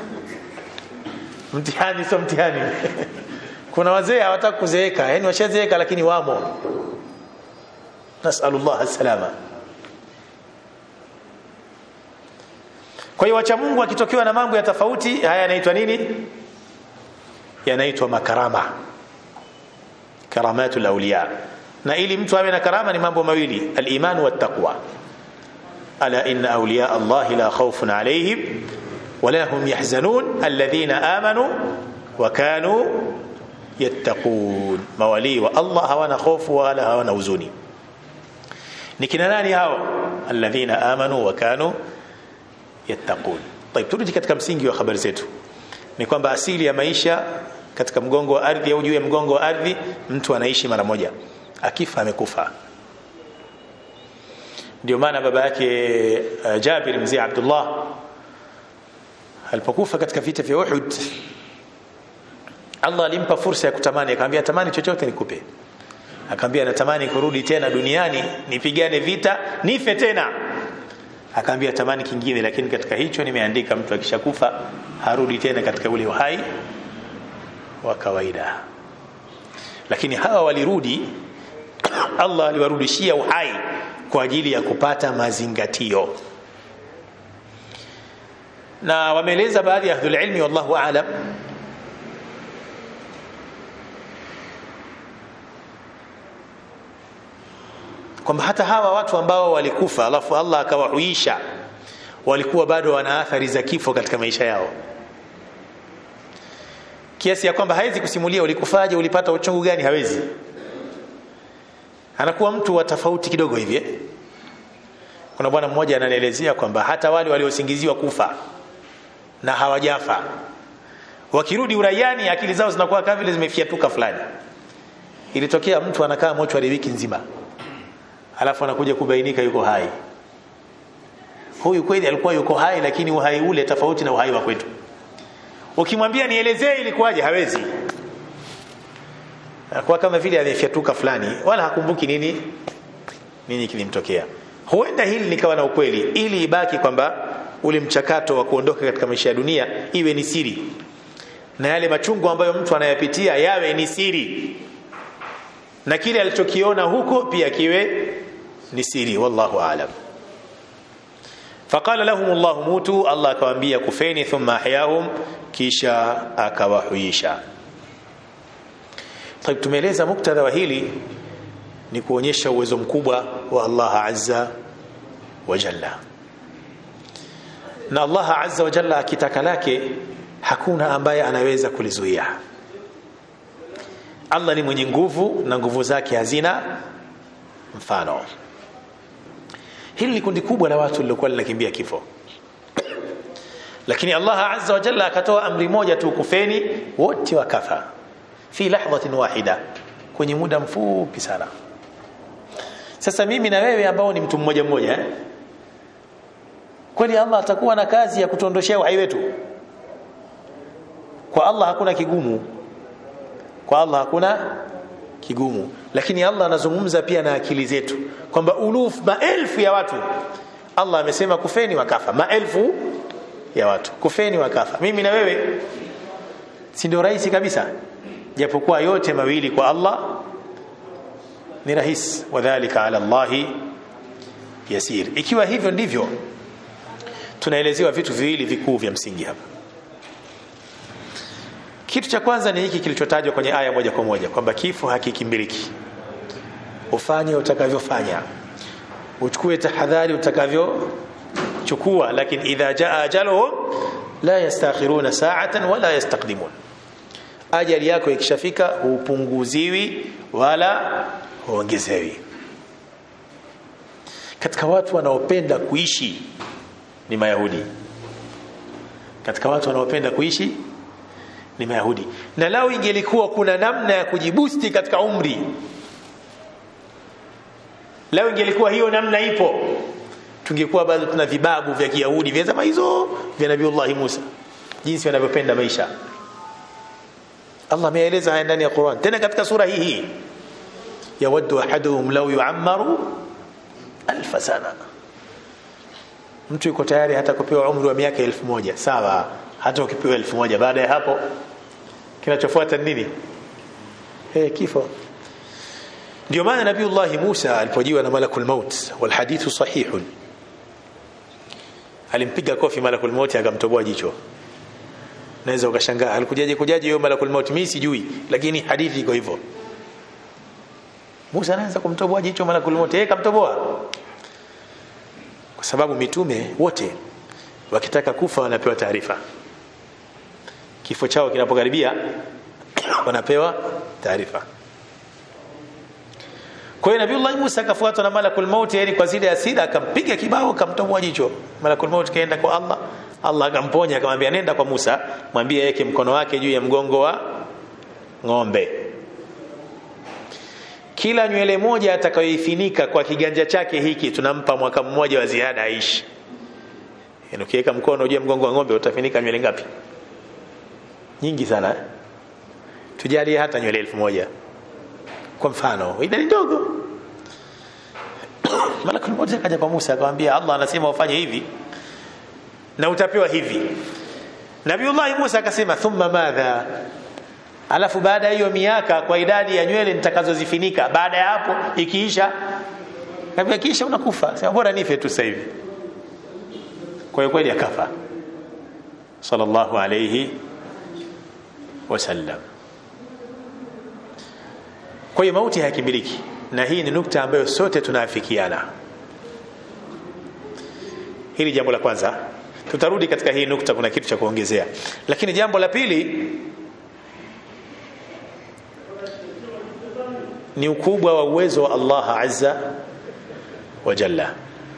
mtihani sio mtihani kuna wazee hawataka kuzeeka yani washazeeka lakini wamo nasallallahu salama kwa hiyo wacha Mungu akitokewa na mambo ya tofauti haya yanaitwa nini yanaitwa makarama karamatul awliya na ili mtu awe na karama ni mambo mawili al-iman wa taqwa ala inna awliya Allah la khawfun alayhim wala hum yahzanun alladhina amanu wa kanu yattaqun mawali wa Allah hawana hofu wala hawana huzuni ni kina nani hao alladhina amanu wa kanu yattaqun طيب turudi katika msingi wa habari zetu ni kwamba asili ya maisha katika mgongo wa ardhi au juu ya mgongo wa ardhi mtu anaishi mara moja akifa amekufa ndio maana baba yake uh, Jabir mzee Abdullah alipokufa katika vita vya Uhud Allah alimpa fursa ya kutamani akamwambia tamani chochote nikupe akamwambia natamani kurudi tena duniani nipigane vita nife tena akaambia tamani kingine lakini katika hicho nimeandika mtu akishakufa harudi tena katika ule uhai wa kawaida lakini hawa walirudi Allah aliwarudishia uhai kwa ajili ya kupata mazingatio na wameeleza baadhi ya ahlul ilmi wallahu aalam kwamba hata hawa watu ambao walikufa alafu Allah akawahuisha walikuwa bado wana athari za kifo katika maisha yao kiasi ya kwamba hawezi kusimulia ulikufaje ulipata uchungu gani hawezi anakuwa mtu wa tofauti kidogo hivi kuna bwana mmoja ananielezea kwamba hata wale waliosingiziwa kufa na hawajafa wakirudi uraiani akili zao zinakuwa kama vile zimefiatuka fulani ilitokea mtu anakaa mochwari wiki nzima alafu anakuja kubainika yuko hai huyu kweli alikuwa yuko hai lakini uhai ule tofauti na uhai wa kwetu ukimwambia nielezee ilikuwaje hawezi kwa kama vile amefyatuka fulani wala hakumbuki nini nini kilimtokea huenda hili likawa na ukweli ili ibaki kwamba ule mchakato wa kuondoka katika maisha ya dunia iwe ni siri na yale machungu ambayo mtu anayapitia yawe ni siri na kile alichokiona huko pia kiwe ni siri wallahu aalam faqala lahum Allah mutu Allah akawaambia kufeni thumma ahyahum kisha akawahuisha طيب tumeeleza muktadha wa hili ni kuonyesha uwezo mkubwa wa Allah azza wa jalla na Allah azza wa jalla akitaka lake hakuna ambaye anaweza kulizuia Allah ni mwenye nguvu na nguvu zake hazina mfano hili ni kundi kubwa la watu lilokuwa linakimbia kifo lakini Allah azza wa jalla akatoa amri moja tu kufeni wote wakafa fi lahdhatin wahida kwenye muda mfupi sana sasa mimi na wewe ambao ni mtu mmoja mmoja eh? kweli Allah atakuwa na kazi ya kutuondoshea uhai wetu kwa Allah hakuna kigumu kwa Allah hakuna kigumu lakini Allah anazungumza pia na akili zetu kwamba uluf maelfu ya watu Allah amesema kufeni wakafa maelfu ya watu kufeni wakafa mimi na wewe si ndio rahisi kabisa japokuwa yote mawili kwa Allah ni rahisi wadhālika 'ala Allahi yasir ikiwa hivyo ndivyo tunaelezewa vitu viwili vikuu vya msingi hapa kitu cha kwanza ni hiki kilichotajwa kwenye aya moja kwa moja kwamba kifo hakikimbiliki ufanye utakavyofanya uchukue tahadhari utakavyochukua lakini idha jaa ajaluhum la yastakhiruna sa'atan wala yastaqdimun ajali yako ikishafika hupunguziwi wala huongezewi katika watu wanaopenda kuishi ni mayahudi katika watu wanaopenda kuishi ni mayahudi na lao ingelikuwa kuna namna ya kujibusti katika umri lao ingelikuwa hiyo namna ipo tungekuwa bado tuna vibabu vya kiyahudi vya zama hizo vya nabiullahi musa jinsi wanavyopenda maisha Allah ameeleza haya ndani ya Qur'an tena katika sura hii hii yawaddu ahaduhum law yu'ammaru alf sana mtu yuko tayari hata kupewa umri wa miaka elfu moja sawa hata ukipewa elfu moja baada ya hapo kinachofuata nini eh kifo ndio maana nabiiullah Musa alipojiwa na malakul maut wal hadithu sahihun alimpiga kofi malakul maut akamtoboa jicho naweza ukashangaa alikujaje kujaje hiyo malakul maut mimi sijui lakini hadithi iko hivyo Musa anaanza kumtoboa jicho malakul maut yeye kamtoboa kwa sababu mitume wote wakitaka kufa wanapewa taarifa kifo chao kinapokaribia wanapewa taarifa kwa hiyo Nabii Musa akafuatwa na malakul maut yani kwa zile asira akampiga kibao akamtoboa jicho malakul maut kaenda kwa Allah Allah akamponya akamwambia nenda kwa Musa mwambie yeke mkono wake juu ya mgongo wa ng'ombe kila nywele moja atakayoifinika kwa kiganja chake hiki tunampa mwaka mmoja wa ziada aishi yaani ukiweka mkono uje mgongo wa ng'ombe utafinika nywele ngapi nyingi sana eh? tujalie hata nywele elfu moja kwa mfano idadi ndogo malakul mmoja akaja kwa Musa akamwambia Allah anasema ufanye hivi na utapewa hivi Nabiullahi Musa akasema thumma madha alafu baada ya hiyo miaka kwa idadi ya nywele nitakazozifinika baada ya hapo ikiisha kabla kisha unakufa sema bora nife tu sasa hivi kwa hiyo kweli akafa sallallahu alayhi wasallam kwa hiyo mauti hayakimiliki na hii ni nukta ambayo sote tunaafikiana hili jambo la kwanza tutarudi katika hii nukta kuna kitu cha kuongezea lakini jambo la pili ni ukubwa wa uwezo wa Allah azza wa jalla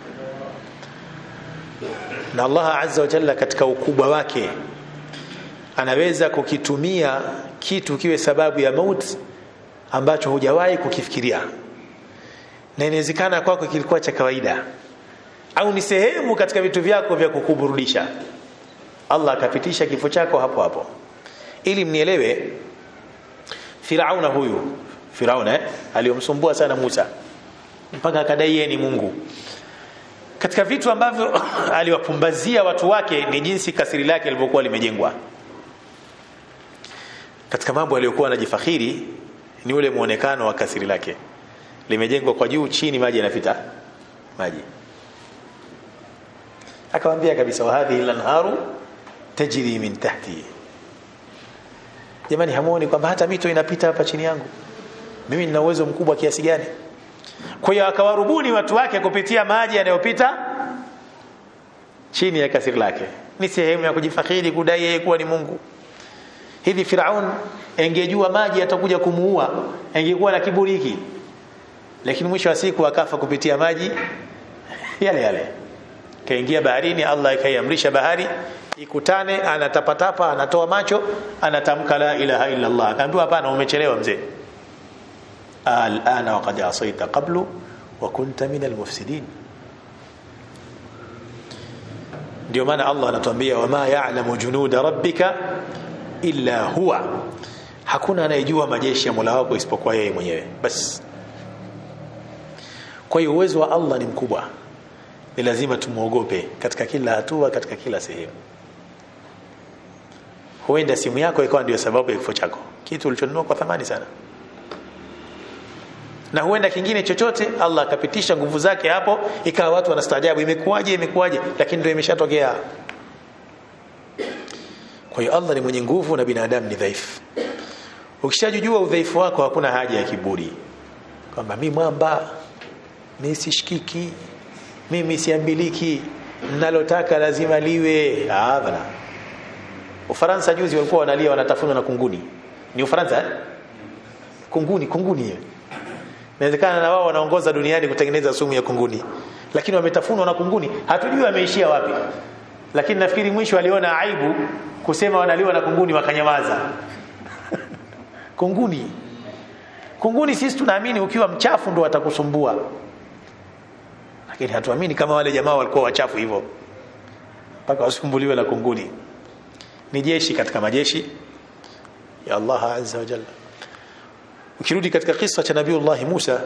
na Allah azza wa jalla katika ukubwa wake anaweza kukitumia kitu kiwe sababu ya mauti ambacho hujawahi kukifikiria na inawezekana kwako kilikuwa cha kawaida au ni sehemu katika vitu vyako vya kukuburudisha Allah akapitisha kifo chako hapo hapo ili mnielewe Firauna huyu Firauna eh, aliyomsumbua sana Musa mpaka akadai yeye ni Mungu katika vitu ambavyo aliwapumbazia watu wake ni jinsi kasiri lake lilivyokuwa limejengwa katika mambo aliyokuwa anajifakhiri ni ule muonekano wa kasiri lake limejengwa kwa juu chini maji yanapita maji akamwambia kabisa wa hadhihi lanharu tajri min tahti jamani hamuoni kwamba hata mito inapita hapa chini yangu mimi nina uwezo mkubwa kiasi gani kwa hiyo akawarubuni watu wake kupitia maji yanayopita chini ya kasiri lake ni sehemu ya kujifakhiri kudai yeye kuwa ni Mungu hivi Firaun engejua maji atakuja kumuua engekuwa na kiburi hiki lakini mwisho wa siku akafa kupitia maji yale yale kaingia baharini Allah ikaiamrisha bahari ikutane anatapatapa anatoa macho anatamka la ilaha illa Allah akaambiwa hapana umechelewa mzee alana waqad asaita qablu wa kunta min almufsidin ndio maana Allah anatuambia wama ya'lamu junuda rabbika illa huwa hakuna anayejua majeshi ya Mola wako isipokuwa yeye mwenyewe basi kwa hiyo uwezo wa Allah ni mkubwa ni lazima tumuogope katika kila hatua katika kila sehemu huenda simu yako ikawa ndio sababu ya kifo chako kitu ulichonunua kwa thamani sana na huenda kingine chochote Allah akapitisha nguvu zake hapo ikawa watu wanastaajabu imekuwaje imekuwaje lakini ndio imeshatokea kwa hiyo Allah ni mwenye nguvu na binadamu ni dhaifu ukishajujua udhaifu wako hakuna haja ya kiburi kwamba mimi mwamba mimi sishikiki mimi siambiliki nalotaka lazima liwe bana Ufaransa juzi walikuwa wanalia wanatafunwa na kunguni ni Ufaransa eh? kunguni kunguni hiyo inawezekana na wao wanaongoza duniani kutengeneza sumu ya kunguni lakini wametafunwa na kunguni hatujui wameishia wapi lakini nafikiri mwisho aliona aibu kusema wanaliwa na kunguni wakanyamaza kunguni kunguni sisi tunaamini ukiwa mchafu ndo watakusumbua lakini hatuamini kama wale jamaa walikuwa wachafu hivyo mpaka wasumbuliwe na kunguni ni jeshi katika majeshi ya Allah azza wa jalla ukirudi katika kisa cha nabiiullah Musa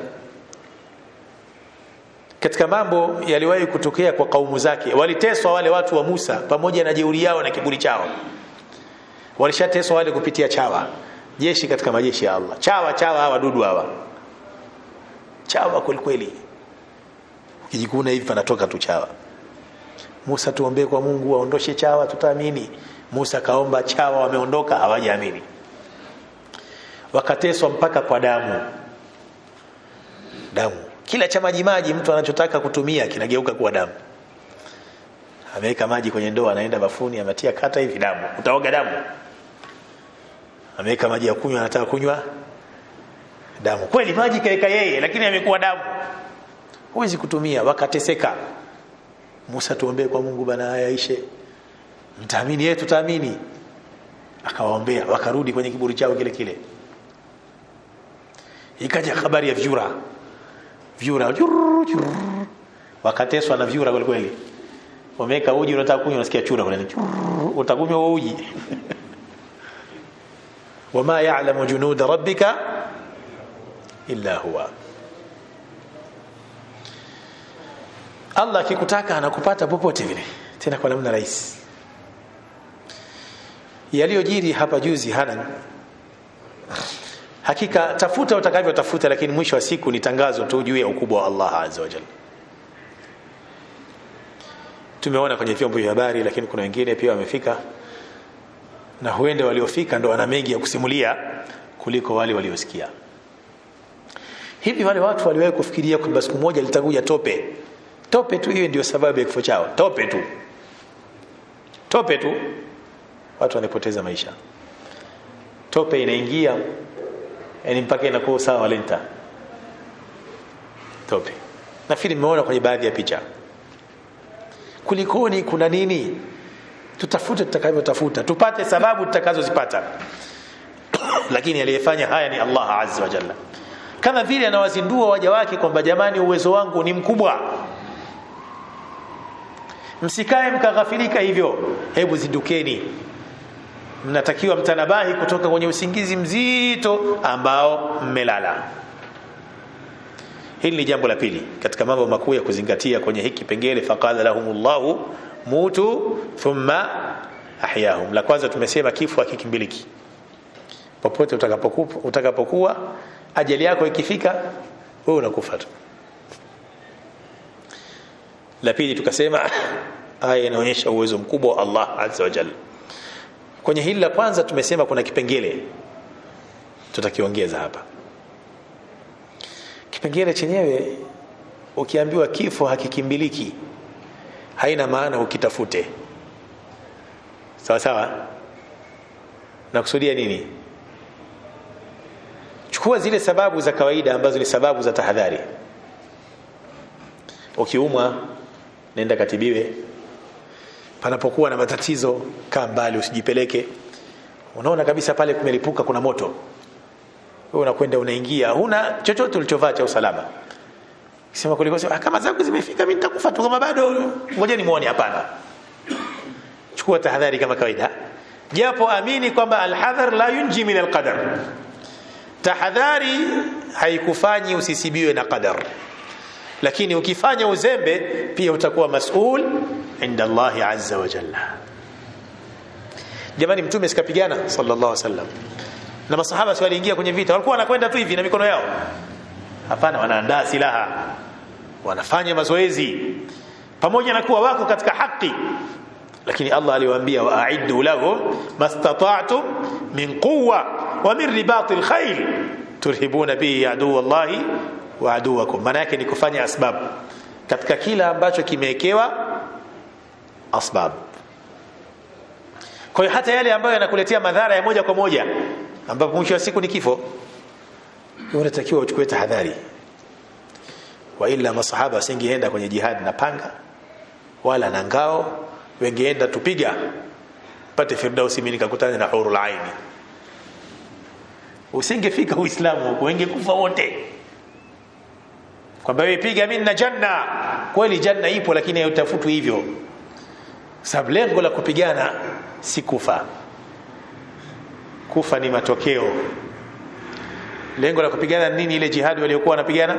katika mambo yaliwahi kutokea kwa kaumu zake waliteswa wale watu wa Musa pamoja na jeuri yao na kiburi chao walishateswa wale kupitia chawa jeshi katika majeshi ya Allah chawa chawa hawa wadudu hawa chawa kweli kweli ukijikuna hivi panatoka tu chawa Musa tuombee kwa Mungu aondoshe chawa tutaamini Musa kaomba chawa wameondoka hawajaamini wakateswa mpaka kwa damu damu kila cha maji maji mtu anachotaka kutumia kinageuka kuwa damu ameweka maji kwenye ndoo anaenda bafuni ametia kata hivi damu utaoga damu ameweka maji ya kunywa anataka kunywa damu kweli maji kaeka yeye lakini amekuwa damu huwezi kutumia wakateseka Musa tuombee kwa Mungu bana haya ishe mtaamini yeye tutaamini akawaombea wakarudi kwenye kiburi chao kile kile ikaja habari ya vyura vyura jurr, jurr. wakateswa na vyura kweli kweli wameweka uji unataka kunywa unasikia chura kule utakunywa huo uji wama ya'lamu junuda rabbika illa huwa Allah akikutaka anakupata popote vile tena kwa namna rahisi yaliyojiri hapa juzi hana hakika tafuta utakavyotafuta lakini mwisho wa siku ni tangazo tu juu ya ukubwa wa Allah azza wa jalla tumeona kwenye vyombo vya habari lakini kuna wengine pia wamefika na huenda waliofika ndo wana mengi ya kusimulia kuliko wale waliosikia hivi wale watu waliwahi kufikiria kwamba siku moja litakuja tope tope tu hiyo ndio sababu ya kifo chao tope tu tope tu watu wanapoteza maisha tope inaingia yani mpaka inakuwa sawa walenta tope nafikiri nimeona kwenye baadhi ya picha kulikoni kuna nini tutafute tutakavyotafuta tupate sababu tutakazozipata lakini aliyefanya haya ni Allah azza wa jalla kama vile anawazindua waja wake kwamba jamani uwezo wangu ni mkubwa msikae mkaghafilika hivyo hebu zindukeni mnatakiwa mtanabahi kutoka kwenye usingizi mzito ambao mmelala hili ni jambo la pili katika mambo makuu ya kuzingatia kwenye hiki kipengele faqala lahumullahu mutu thumma ahyahum la kwanza tumesema kifo hakikimbiliki popote utakapokuwa utakapokuwa ajali yako ikifika wewe unakufa tu la pili tukasema aya inaonyesha uwezo mkubwa wa Allah azza wa jalla kwenye hili la kwanza tumesema kuna kipengele tutakiongeza hapa kipengele chenyewe ukiambiwa kifo hakikimbiliki haina maana ukitafute sawa sawa nakusudia nini chukua zile sababu za kawaida ambazo ni sababu za tahadhari ukiumwa nenda katibiwe panapokuwa na matatizo kaa mbali usijipeleke unaona kabisa pale kumelipuka kuna moto wewe unakwenda unaingia huna chochote ulichovaa cha usalama sema kuliko sema kama zangu zimefika mimi nitakufa tu kama bado ngoja nimuone hapana chukua tahadhari kama kawaida japo amini kwamba alhadhar la yunji min alqadar tahadhari haikufanyi usisibiwe na qadar lakini ukifanya uzembe pia utakuwa masul inda Allah azza wa jalla jamani mtume sikapigana sallallahu alaihi wasallam na masahaba si waliingia kwenye vita walikuwa wanakwenda tu hivi na mikono yao hapana wanaandaa silaha wanafanya mazoezi pamoja na kuwa wako katika haki lakini Allah aliwaambia wa'iddu lahum mastata'tum min quwwa wa min ribatil khayl turhibuna bihi adu wallahi wa aduwakum maana yake ni kufanya asbab katika kila ambacho kimewekewa asbab kwa hiyo hata yale ambayo yanakuletea madhara ya moja kwa moja ambapo mwisho wa siku ni kifo unatakiwa uchukue tahadhari wa ila masahaba wasingeenda kwenye jihad na panga wala na ngao wengeenda tupiga pate firdausi mimi nikakutana na hurul aini usingefika uislamu huko wengekufa wote kwamba wewe piga mimi na janna kweli janna ipo lakini hautafutwi hivyo sababu lengo la kupigana si kufa kufa ni matokeo lengo la kupigana nini ile jihadi waliokuwa wanapigana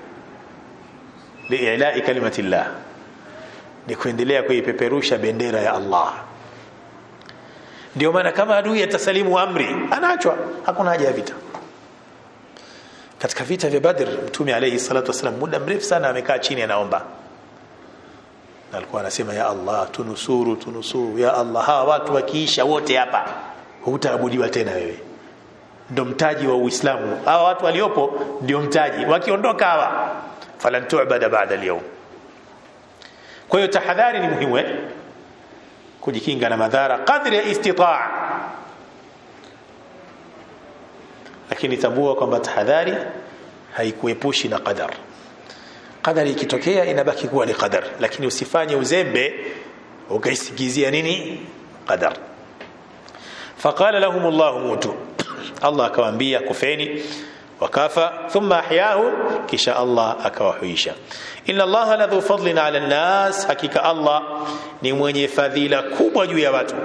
liilai kalimatillah ni kuendelea kuipeperusha bendera ya Allah ndio maana kama adui atasalimu amri anaachwa hakuna haja ya vita katika vita vya Badr mtume alayhi salatu wasallam muda mrefu sana amekaa chini anaomba na alikuwa anasema ya Allah tunusuru tunusuru ya Allah hawa watu wakiisha wote hapa hutaabudiwa tena wewe ndo mtaji wa Uislamu hawa watu waliopo ndio mtaji wakiondoka hawa falan tu'bada ba'da al-yawm kwa hiyo tahadhari ni muhimu eh kujikinga na madhara kadri ya istitaa lakini tambua kwamba tahadhari haikuepushi na qadar qadari ikitokea inabaki kuwa ni qadar lakini usifanye uzembe ukaisigizia nini qadar faqala lahum Allah mutu Allah akawaambia kufeni wakafa thumma ahyahum kisha Allah akawahuisha inna Allah ladhu fadlin ala nas hakika Allah ni mwenye fadhila kubwa juu ya watu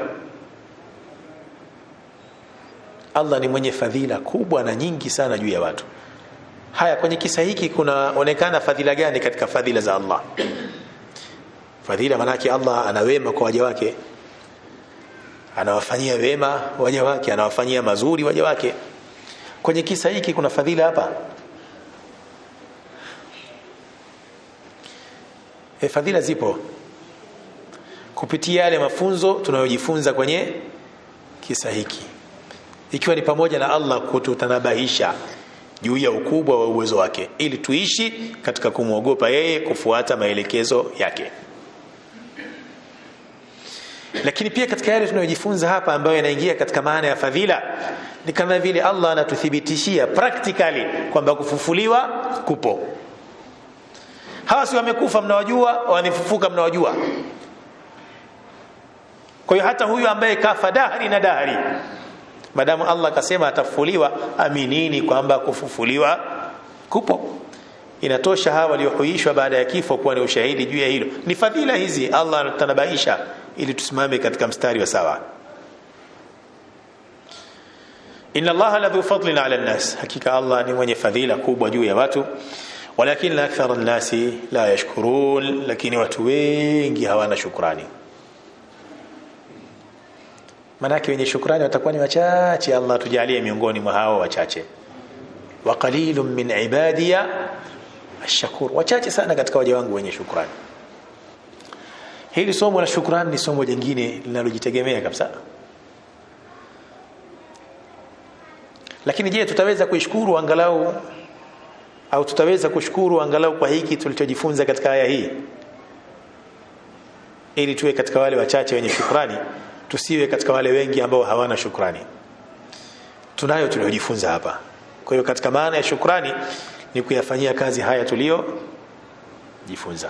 Allah ni mwenye fadhila kubwa na nyingi sana juu ya watu haya kwenye kisa hiki kunaonekana fadhila gani katika fadhila za Allah fadhila manake Allah ana wema kwa waja wake anawafanyia wema waja wake anawafanyia mazuri waja wake kwenye kisa hiki kuna fadhila hapa e, fadhila zipo kupitia yale mafunzo tunayojifunza kwenye kisa hiki ikiwa ni pamoja na Allah kututanabahisha juu ya ukubwa wa uwezo wake ili tuishi katika kumwogopa yeye kufuata maelekezo yake lakini pia katika yale tunayojifunza hapa ambayo yanaingia katika maana ya fadhila ni kama vile Allah anatuthibitishia practically kwamba kufufuliwa kupo hawa si wamekufa mnawajua wamefufuka mnawajua kwa hiyo hata huyu ambaye kafa dahri na dahri madamu Allah akasema atafufuliwa aminini kwamba kufufuliwa kupo inatosha hawa waliohuishwa baada ya kifo kuwa ni ushahidi juu ya hilo ni fadhila hizi Allah anatanabaisha ili tusimame katika mstari wa sawa inna allaha ladhu fadlin ala nnas hakika allah ni mwenye fadhila kubwa juu ya watu walakin akthara nnasi la yashkurun lakini watu wengi hawana shukrani manake wenye shukrani watakuwa ni wachache allah tujalie miongoni mwa hao wachache wa qalilun min ibadiya ashakur wachache sana katika waja wangu wenye shukrani hili somo la shukrani ni somo jingine linalojitegemea kabisa lakini je tutaweza kuishukuru angalau au tutaweza kushukuru angalau kwa hiki tulichojifunza katika aya hii ili tuwe katika wale wachache wenye shukrani tusiwe katika wale wengi ambao hawana shukrani tunayo tuliojifunza hapa kwa hiyo katika maana ya shukrani ni kuyafanyia kazi haya tulio jifunza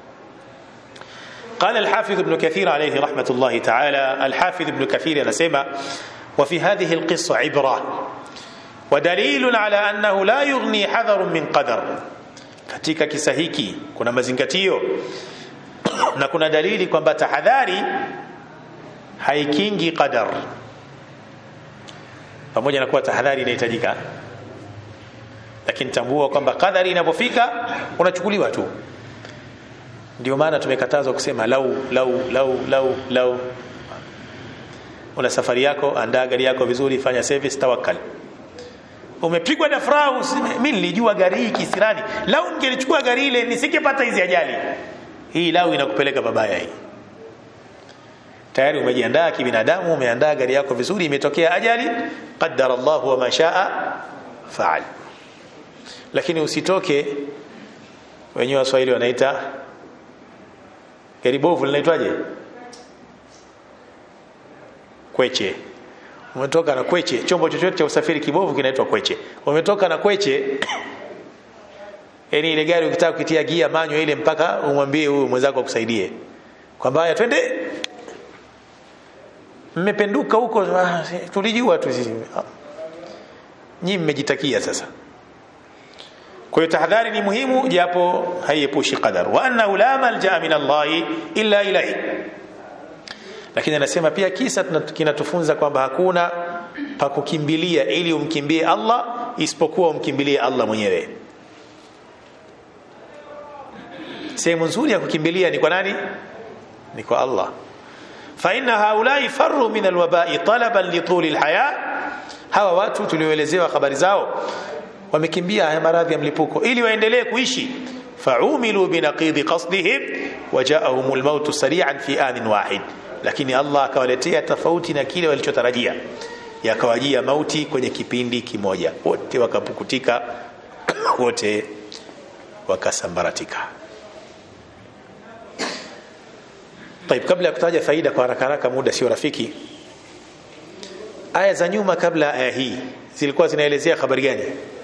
قال الحافظ ابن كثير عليه رحمة الله تعالى الحافظ ابن كثير نسمى وفي هذه القصة عبرة ودليل على أنه لا يغني حذر من قدر katika kisa hiki kuna mazingatio na kuna dalili kwamba tahadhari haikingi qadar pamoja na kuwa tahadhari inahitajika lakini tambua kwamba qadari inapofika unachukuliwa tu ndio maana tumekatazwa kusema lau lau lau lau lau una safari yako andaa gari yako vizuri fanya service tawakkal umepigwa na furaha mimi nilijua gari hii kisirani lau ningelichukua gari ile nisingepata hizi ajali hii lau inakupeleka babaya hii tayari umejiandaa kibinadamu umeandaa gari yako vizuri imetokea ajali qaddara Allah wa ma shaa faal lakini usitoke wenyewe waswahili wanaita gari bovu linaitwaje kweche umetoka na kweche chombo chochote cha usafiri kibovu kinaitwa kweche umetoka na kweche yani ile gari ukitaka kukitia gia manyo ile mpaka umwambie huyu mwenzako akusaidie kwamba haya twende mmependuka huko tulijua tu sisi nyinyi mmejitakia sasa kwa hiyo tahadhari ni muhimu japo haiepushi qadar wa annahu la malja min Allah illa ilayhi lakini anasema pia kisa kinatufunza kwamba hakuna pa kukimbilia ili umkimbie Allah isipokuwa umkimbilie Allah mwenyewe sehemu nzuri ya kukimbilia ni kwa nani ni kwa Allah fa inna haulai farru min alwabai talaban li tuli alhaya hawa watu tulioelezewa habari zao wamekimbia haya maradhi ya mlipuko ili waendelee kuishi faumilu binaqidi qasdihim wajaahum almaut sari'an fi anin wahid lakini Allah akawaletea tofauti na kile walichotarajia yakawajia mauti kwenye kipindi kimoja wote wakapukutika wote wakasambaratika طيب kabla ya kutaja faida kwa haraka haraka muda sio rafiki aya za nyuma kabla aya hii zilikuwa zinaelezea habari gani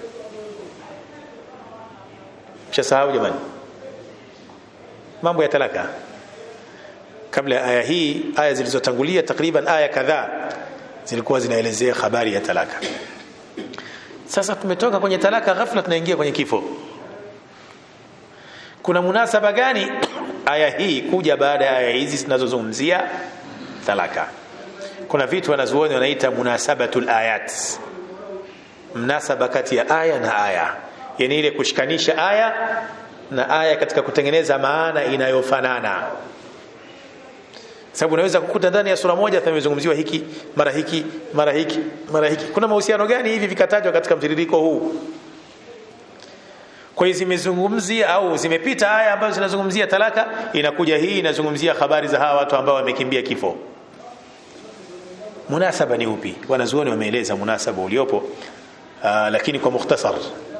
mshasahau jamani mambo ya talaka kabla ya aya hii aya zilizotangulia takriban aya kadhaa zilikuwa zinaelezea habari ya talaka sasa tumetoka kwenye talaka ghafla tunaingia kwenye kifo kuna munasaba gani aya hii kuja baada ya aya hizi zinazozungumzia talaka kuna vitu wanazuoni wanaita munasabatul ayat mnasaba kati ya aya na aya yani ile kushikanisha aya na aya katika kutengeneza maana inayofanana sababu unaweza kukuta ndani ya sura moja imezungumziwa hiki mara hiki mara hiki mara hiki kuna mahusiano gani hivi vikatajwa katika mtiririko huu kwa hiyo zimezungumzia au zimepita aya ambazo zinazungumzia talaka inakuja hii inazungumzia habari za hawa watu ambao wamekimbia kifo munasaba ni upi wanazuoni wameeleza munasaba uliopo uh, lakini kwa mukhtasar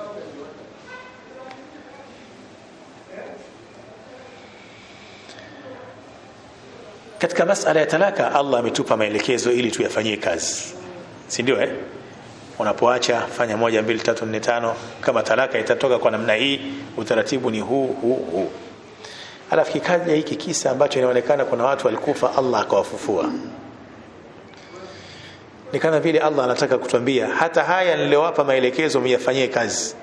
katika masala ya talaka Allah ametupa maelekezo ili tuyafanyie kazi si ndio eh unapoacha fanya moja mbili tatu nne tano kama talaka itatoka kwa namna hii utaratibu ni huu huu huu alafu kikaja hiki kisa ambacho inaonekana kuna watu walikufa Allah akawafufua ni kama vile Allah anataka kutuambia hata haya niliyowapa maelekezo myafanyie kazi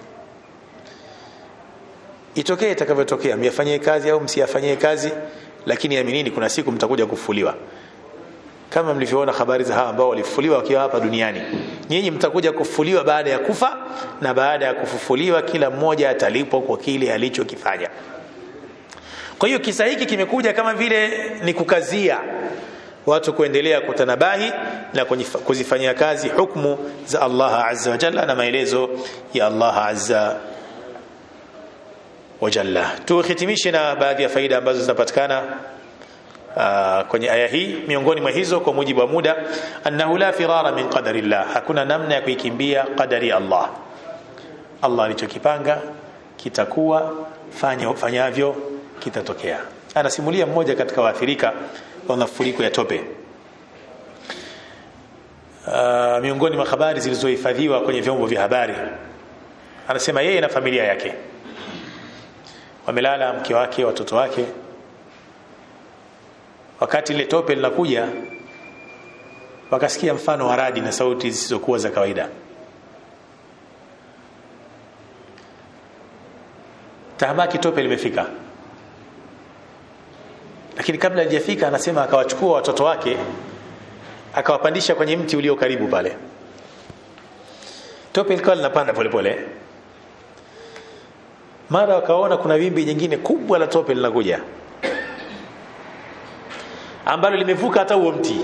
itokee itakavyotokea myafanyie kazi au msiyafanyie kazi lakini aminini kuna siku mtakuja kufufuliwa kama mlivyoona habari za hawa ambao walifufuliwa wakiwa hapa duniani nyinyi mtakuja kufufuliwa baada ya kufa na baada ya kufufuliwa kila mmoja atalipwa kwa kile alichokifanya kwa hiyo kisa hiki kimekuja kama vile ni kukazia watu kuendelea kutanabahi na kuzifanyia kazi hukumu za Allah azza wa jalla na maelezo ya Allah azza wa jalla tuhitimishe na baadhi ya faida ambazo zinapatikana Uh, kwenye aya hii miongoni mwa hizo kwa mujibu wa muda annahu la firara min qadari llah hakuna namna ya kuikimbia qadari ya Allah Allah alichokipanga kitakuwa fanya fanyavyo kitatokea anasimulia mmoja katika waathirika wa mafuriko ya tope uh, miongoni mwa habari zilizohifadhiwa kwenye vyombo vya habari anasema yeye na familia yake wamelala mke wake watoto wake wakati ile tope linakuja wakasikia mfano wa radi na sauti zisizokuwa za kawaida tahamaki tope limefika lakini kabla halijafika anasema akawachukua watoto wake akawapandisha kwenye mti ulio karibu pale tope likawa linapanda polepole mara wakaona kuna wimbi nyingine kubwa la tope linakuja ambalo limevuka hata huo mti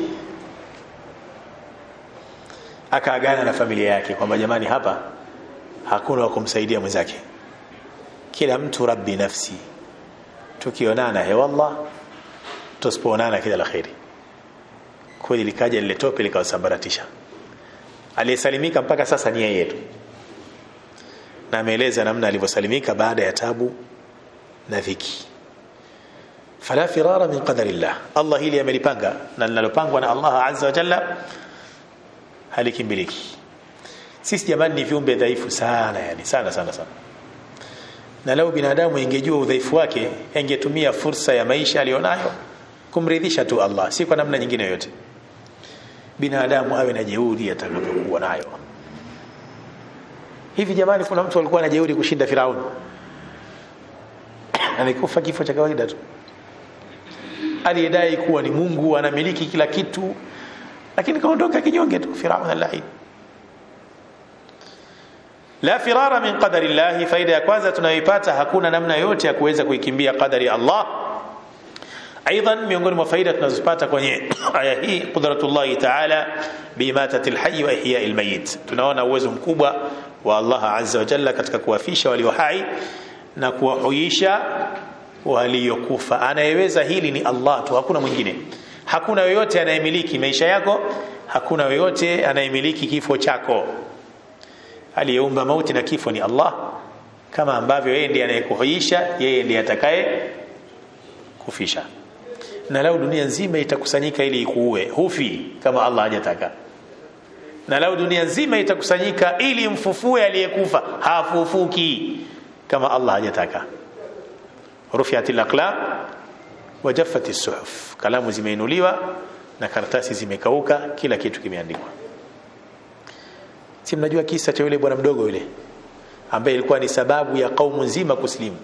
akaagana na familia yake kwamba jamani hapa hakuna wa kumsaidia mwenzake kila mtu rabbi nafsi tukionana hewallah tusipoonana kila la kheri kweli likaja lile tope likawasambaratisha aliyesalimika mpaka sasa ni yeye tu na ameeleza namna alivyosalimika baada ya tabu na dhiki fala firara min qadarillah Allah hili amelipanga na linalopangwa na Allah azza wa jalla halikimbiliki sisi jamani ni viumbe dhaifu sana yani sana sana sana na lau binadamu ingejua udhaifu wake angetumia fursa ya maisha alionayo kumridhisha tu Allah si kwa namna nyingine yoyote binadamu awe na jeuri atakavyokuwa nayo hivi jamani kuna mtu alikuwa na jeuri kushinda Firauni amekufa kifo cha kawaida tu aliyedai kuwa ni Mungu anamiliki kila kitu lakini kaondoka kinyonge tu Firaun al-lain la firara min qadari Allah faida ya kwanza tunayoipata hakuna namna yote ya kuweza kuikimbia qadari Allah aidan miongoni mwa faida tunazopata kwenye aya hii qudratullah ta'ala biimatati alhayy wa ihya almayit tunaona uwezo mkubwa wa Allah azza wa jalla katika kuwafisha walio hai na kuwahuisha waliokufa anayeweza hili ni Allah tu hakuna mwingine hakuna yoyote anayemiliki maisha yako hakuna yoyote anayemiliki kifo chako aliyeumba mauti na kifo ni Allah kama ambavyo yeye ndiye anayekuhuisha yeye ndiye atakaye kufisha na lau dunia nzima itakusanyika ili ikuue hufi kama Allah hajataka na lau dunia nzima itakusanyika ili mfufue aliyekufa hafufuki kama Allah hajataka rufiat al-aqlam wa jaffat as-suhuf kalamu zimeinuliwa na karatasi zimekauka kila kitu kimeandikwa si mnajua kisa cha yule bwana mdogo yule ambaye ilikuwa ni sababu ya kaumu nzima kuslimu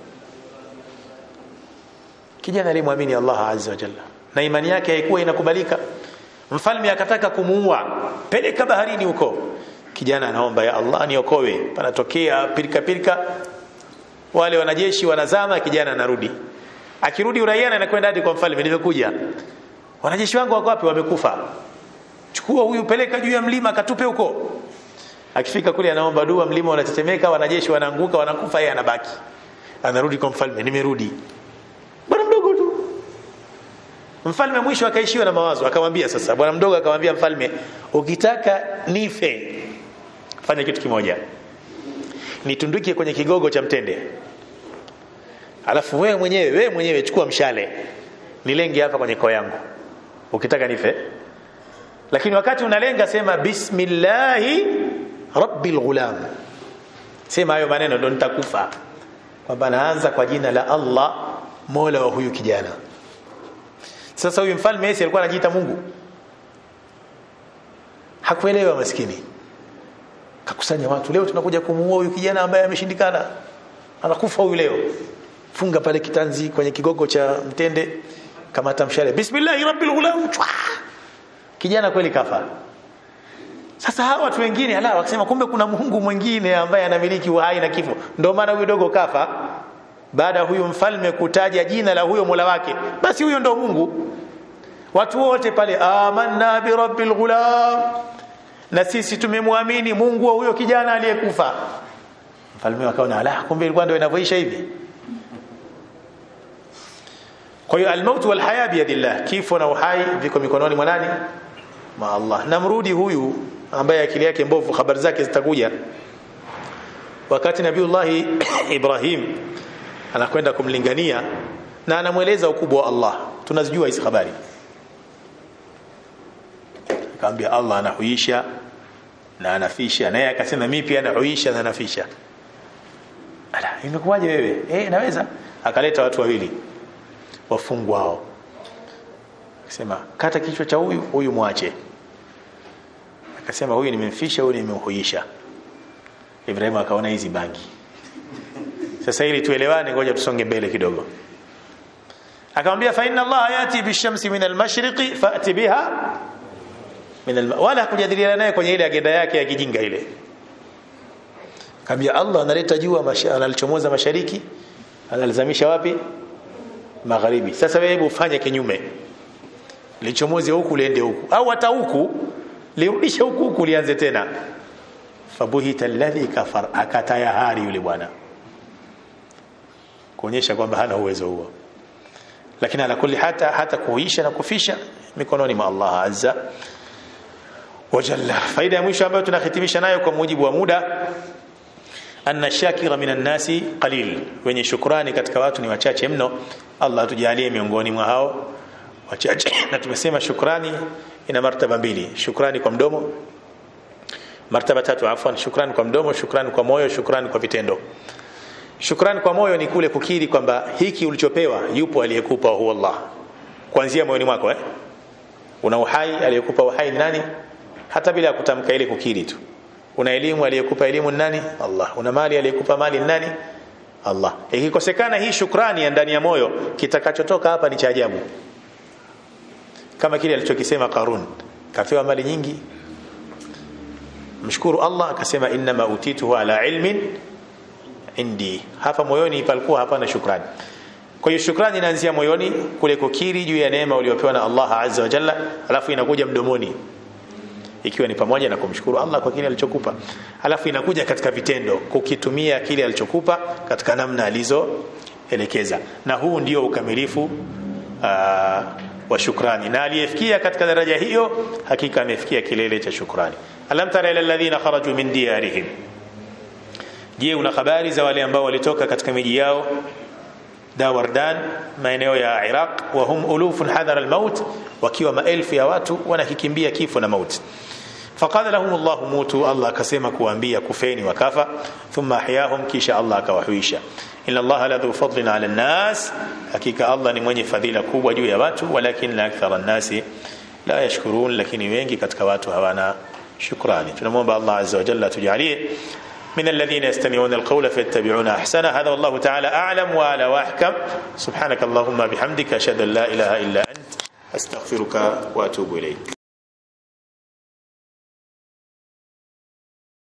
kijana aliyemwamini Allah azza wa jalla na imani yake haikuwa inakubalika mfalme akataka kumuua peleka baharini huko kijana anaomba ya Allah niokoe panatokea pilika pilika wale wanajeshi wanazama kijana anarudi akirudi uraiani anakwenda hadi kwa mfalme nimekuja wanajeshi wangu wako wapi wamekufa chukua huyu peleka juu ya mlima katupe huko akifika kule anaomba dua mlima unatetemeka wanajeshi wanaanguka wanakufa yeye anabaki anarudi kwa mfalme nimerudi bwana mdogo tu mfalme mwisho akaishiwa na mawazo akamwambia sasa bwana mdogo akamwambia mfalme ukitaka nife fanya kitu kimoja nitundukie kwenye kigogo cha mtende alafu wewe mwenyewe wewe mwenyewe chukua mshale nilenge hapa kwenye koo yangu ukitaka nife lakini wakati unalenga sema bismillahi rabbil ghulam sema hayo maneno ndo nitakufa kwamba naanza kwa jina la Allah mola wa huyu kijana sasa huyu mfalme Yesu alikuwa anajiita Mungu hakuelewa maskini kakusanya watu leo tunakuja kumuua huyu kijana ambaye ameshindikana anakufa huyu leo funga pale kitanzi kwenye kigogo cha mtende kama tamshale bismillahir rabbil ghulam kijana kweli kafa sasa hawa watu wengine ala wakisema kumbe kuna Mungu mwingine ambaye anamiliki uhai na kifo ndio maana huyu dogo kafa baada ya huyu mfalme kutaja jina la huyo Mola wake basi huyo ndio Mungu watu wote pale amanna bi rabbil ghulam na sisi tumemwamini Mungu wa huyo kijana aliyekufa mfalme akaona ala kumbe ilikuwa ndio inavyoisha hivi kwa hiyo almaut wal haya biyadillah kifo na uhai viko mikononi mwa nani ma Allah namrudi huyu ambaye akili yake mbovu habari zake zitakuja wakati nabiullah Ibrahim anakwenda kumlingania na anamweleza ukubwa wa Allah tunazijua hizi habari akamwambia Allah anahuisha na anafisha naye akasema mimi pia nahuisha na anafisha ala imekuwaje wewe eh naweza akaleta watu wawili wafungwa hao akasema kata kichwa cha huyu huyu mwache akasema huyu nimemfisha huyu nimemhuisha Ibrahim akaona hizi bangi sasa ili tuelewane ngoja tusonge mbele kidogo akamwambia fa inna Allah yati bishamsi min al-mashriqi fa'ti biha min al wala kujadiliana naye kwenye ile agenda yake ya kijinga ile akamwambia Allah analeta jua analichomoza mashariki analizamisha wapi magharibi sasa wewe hebu ufanye kinyume lichomoze huku liende huku au hata huku lirudishe huku huku lianze tena fabuhita alladhi kafar akatayahari yule bwana kuonyesha kwamba hana uwezo huo lakini ala kulli hata hata kuisha na kufisha mikononi mwa Allah azza wa jalla faida ya mwisho ambayo tunahitimisha nayo kwa mujibu wa muda anna shakira minan nasi qalil wenye shukrani katika watu ni wachache mno Allah tujalie miongoni mwa hao wachache na tumesema shukrani ina martaba mbili shukrani kwa mdomo martaba tatu afwan shukrani kwa mdomo shukrani kwa moyo shukrani kwa vitendo shukrani kwa moyo ni kule kukiri kwamba hiki ulichopewa yupo aliyekupa huwa Allah kuanzia moyoni mwako eh una uhai aliyekupa uhai ni nani hata bila kutamka ile kukiri tu una elimu aliyekupa elimu ni nani Allah una mali aliyekupa mali ni nani Allah ikikosekana hii shukrani ya ndani ya moyo kitakachotoka hapa ni cha ajabu kama kile alichokisema Qarun kapewa mali nyingi mshukuru Allah akasema inma utituhu ala ilmin indi hapa moyoni palikuwa hapana shukrani kwa hiyo shukrani inaanzia moyoni kule kukiri juu ya neema uliyopewa na Allah azza wa jalla alafu inakuja mdomoni ikiwa ni pamoja na kumshukuru Allah kwa kile alichokupa alafu inakuja katika vitendo kukitumia kile alichokupa katika namna alizoelekeza na huu ndio ukamilifu aa, wa shukrani na aliyefikia katika daraja hiyo hakika amefikia kilele cha shukrani alam tara ila alladhina kharaju min diyarihim je una habari za wale ambao walitoka katika miji yao Dawardan maeneo ya Iraq wa hum ulufun hadhara almaut wakiwa maelfu ya watu wanakikimbia kifo na mauti faqala lahum Allah mutu Allah akasema kuambia kufeni wakafa thumma ahyahum kisha Allah akawahuisha inna Allah la dhu fadlin ala nas hakika Allah ni mwenye fadhila kubwa juu ya watu walakin la akthara nasi la yashkurun lakini wengi katika watu hawana shukrani tunamwomba Allah azza wa jalla tujalie من الذين يستمعون القول فيتبعون احسنه هذا والله تعالى اعلم واعلى واحكم سبحانك اللهم بحمدك اشهد ان لا اله الا انت استغفرك واتوب اليك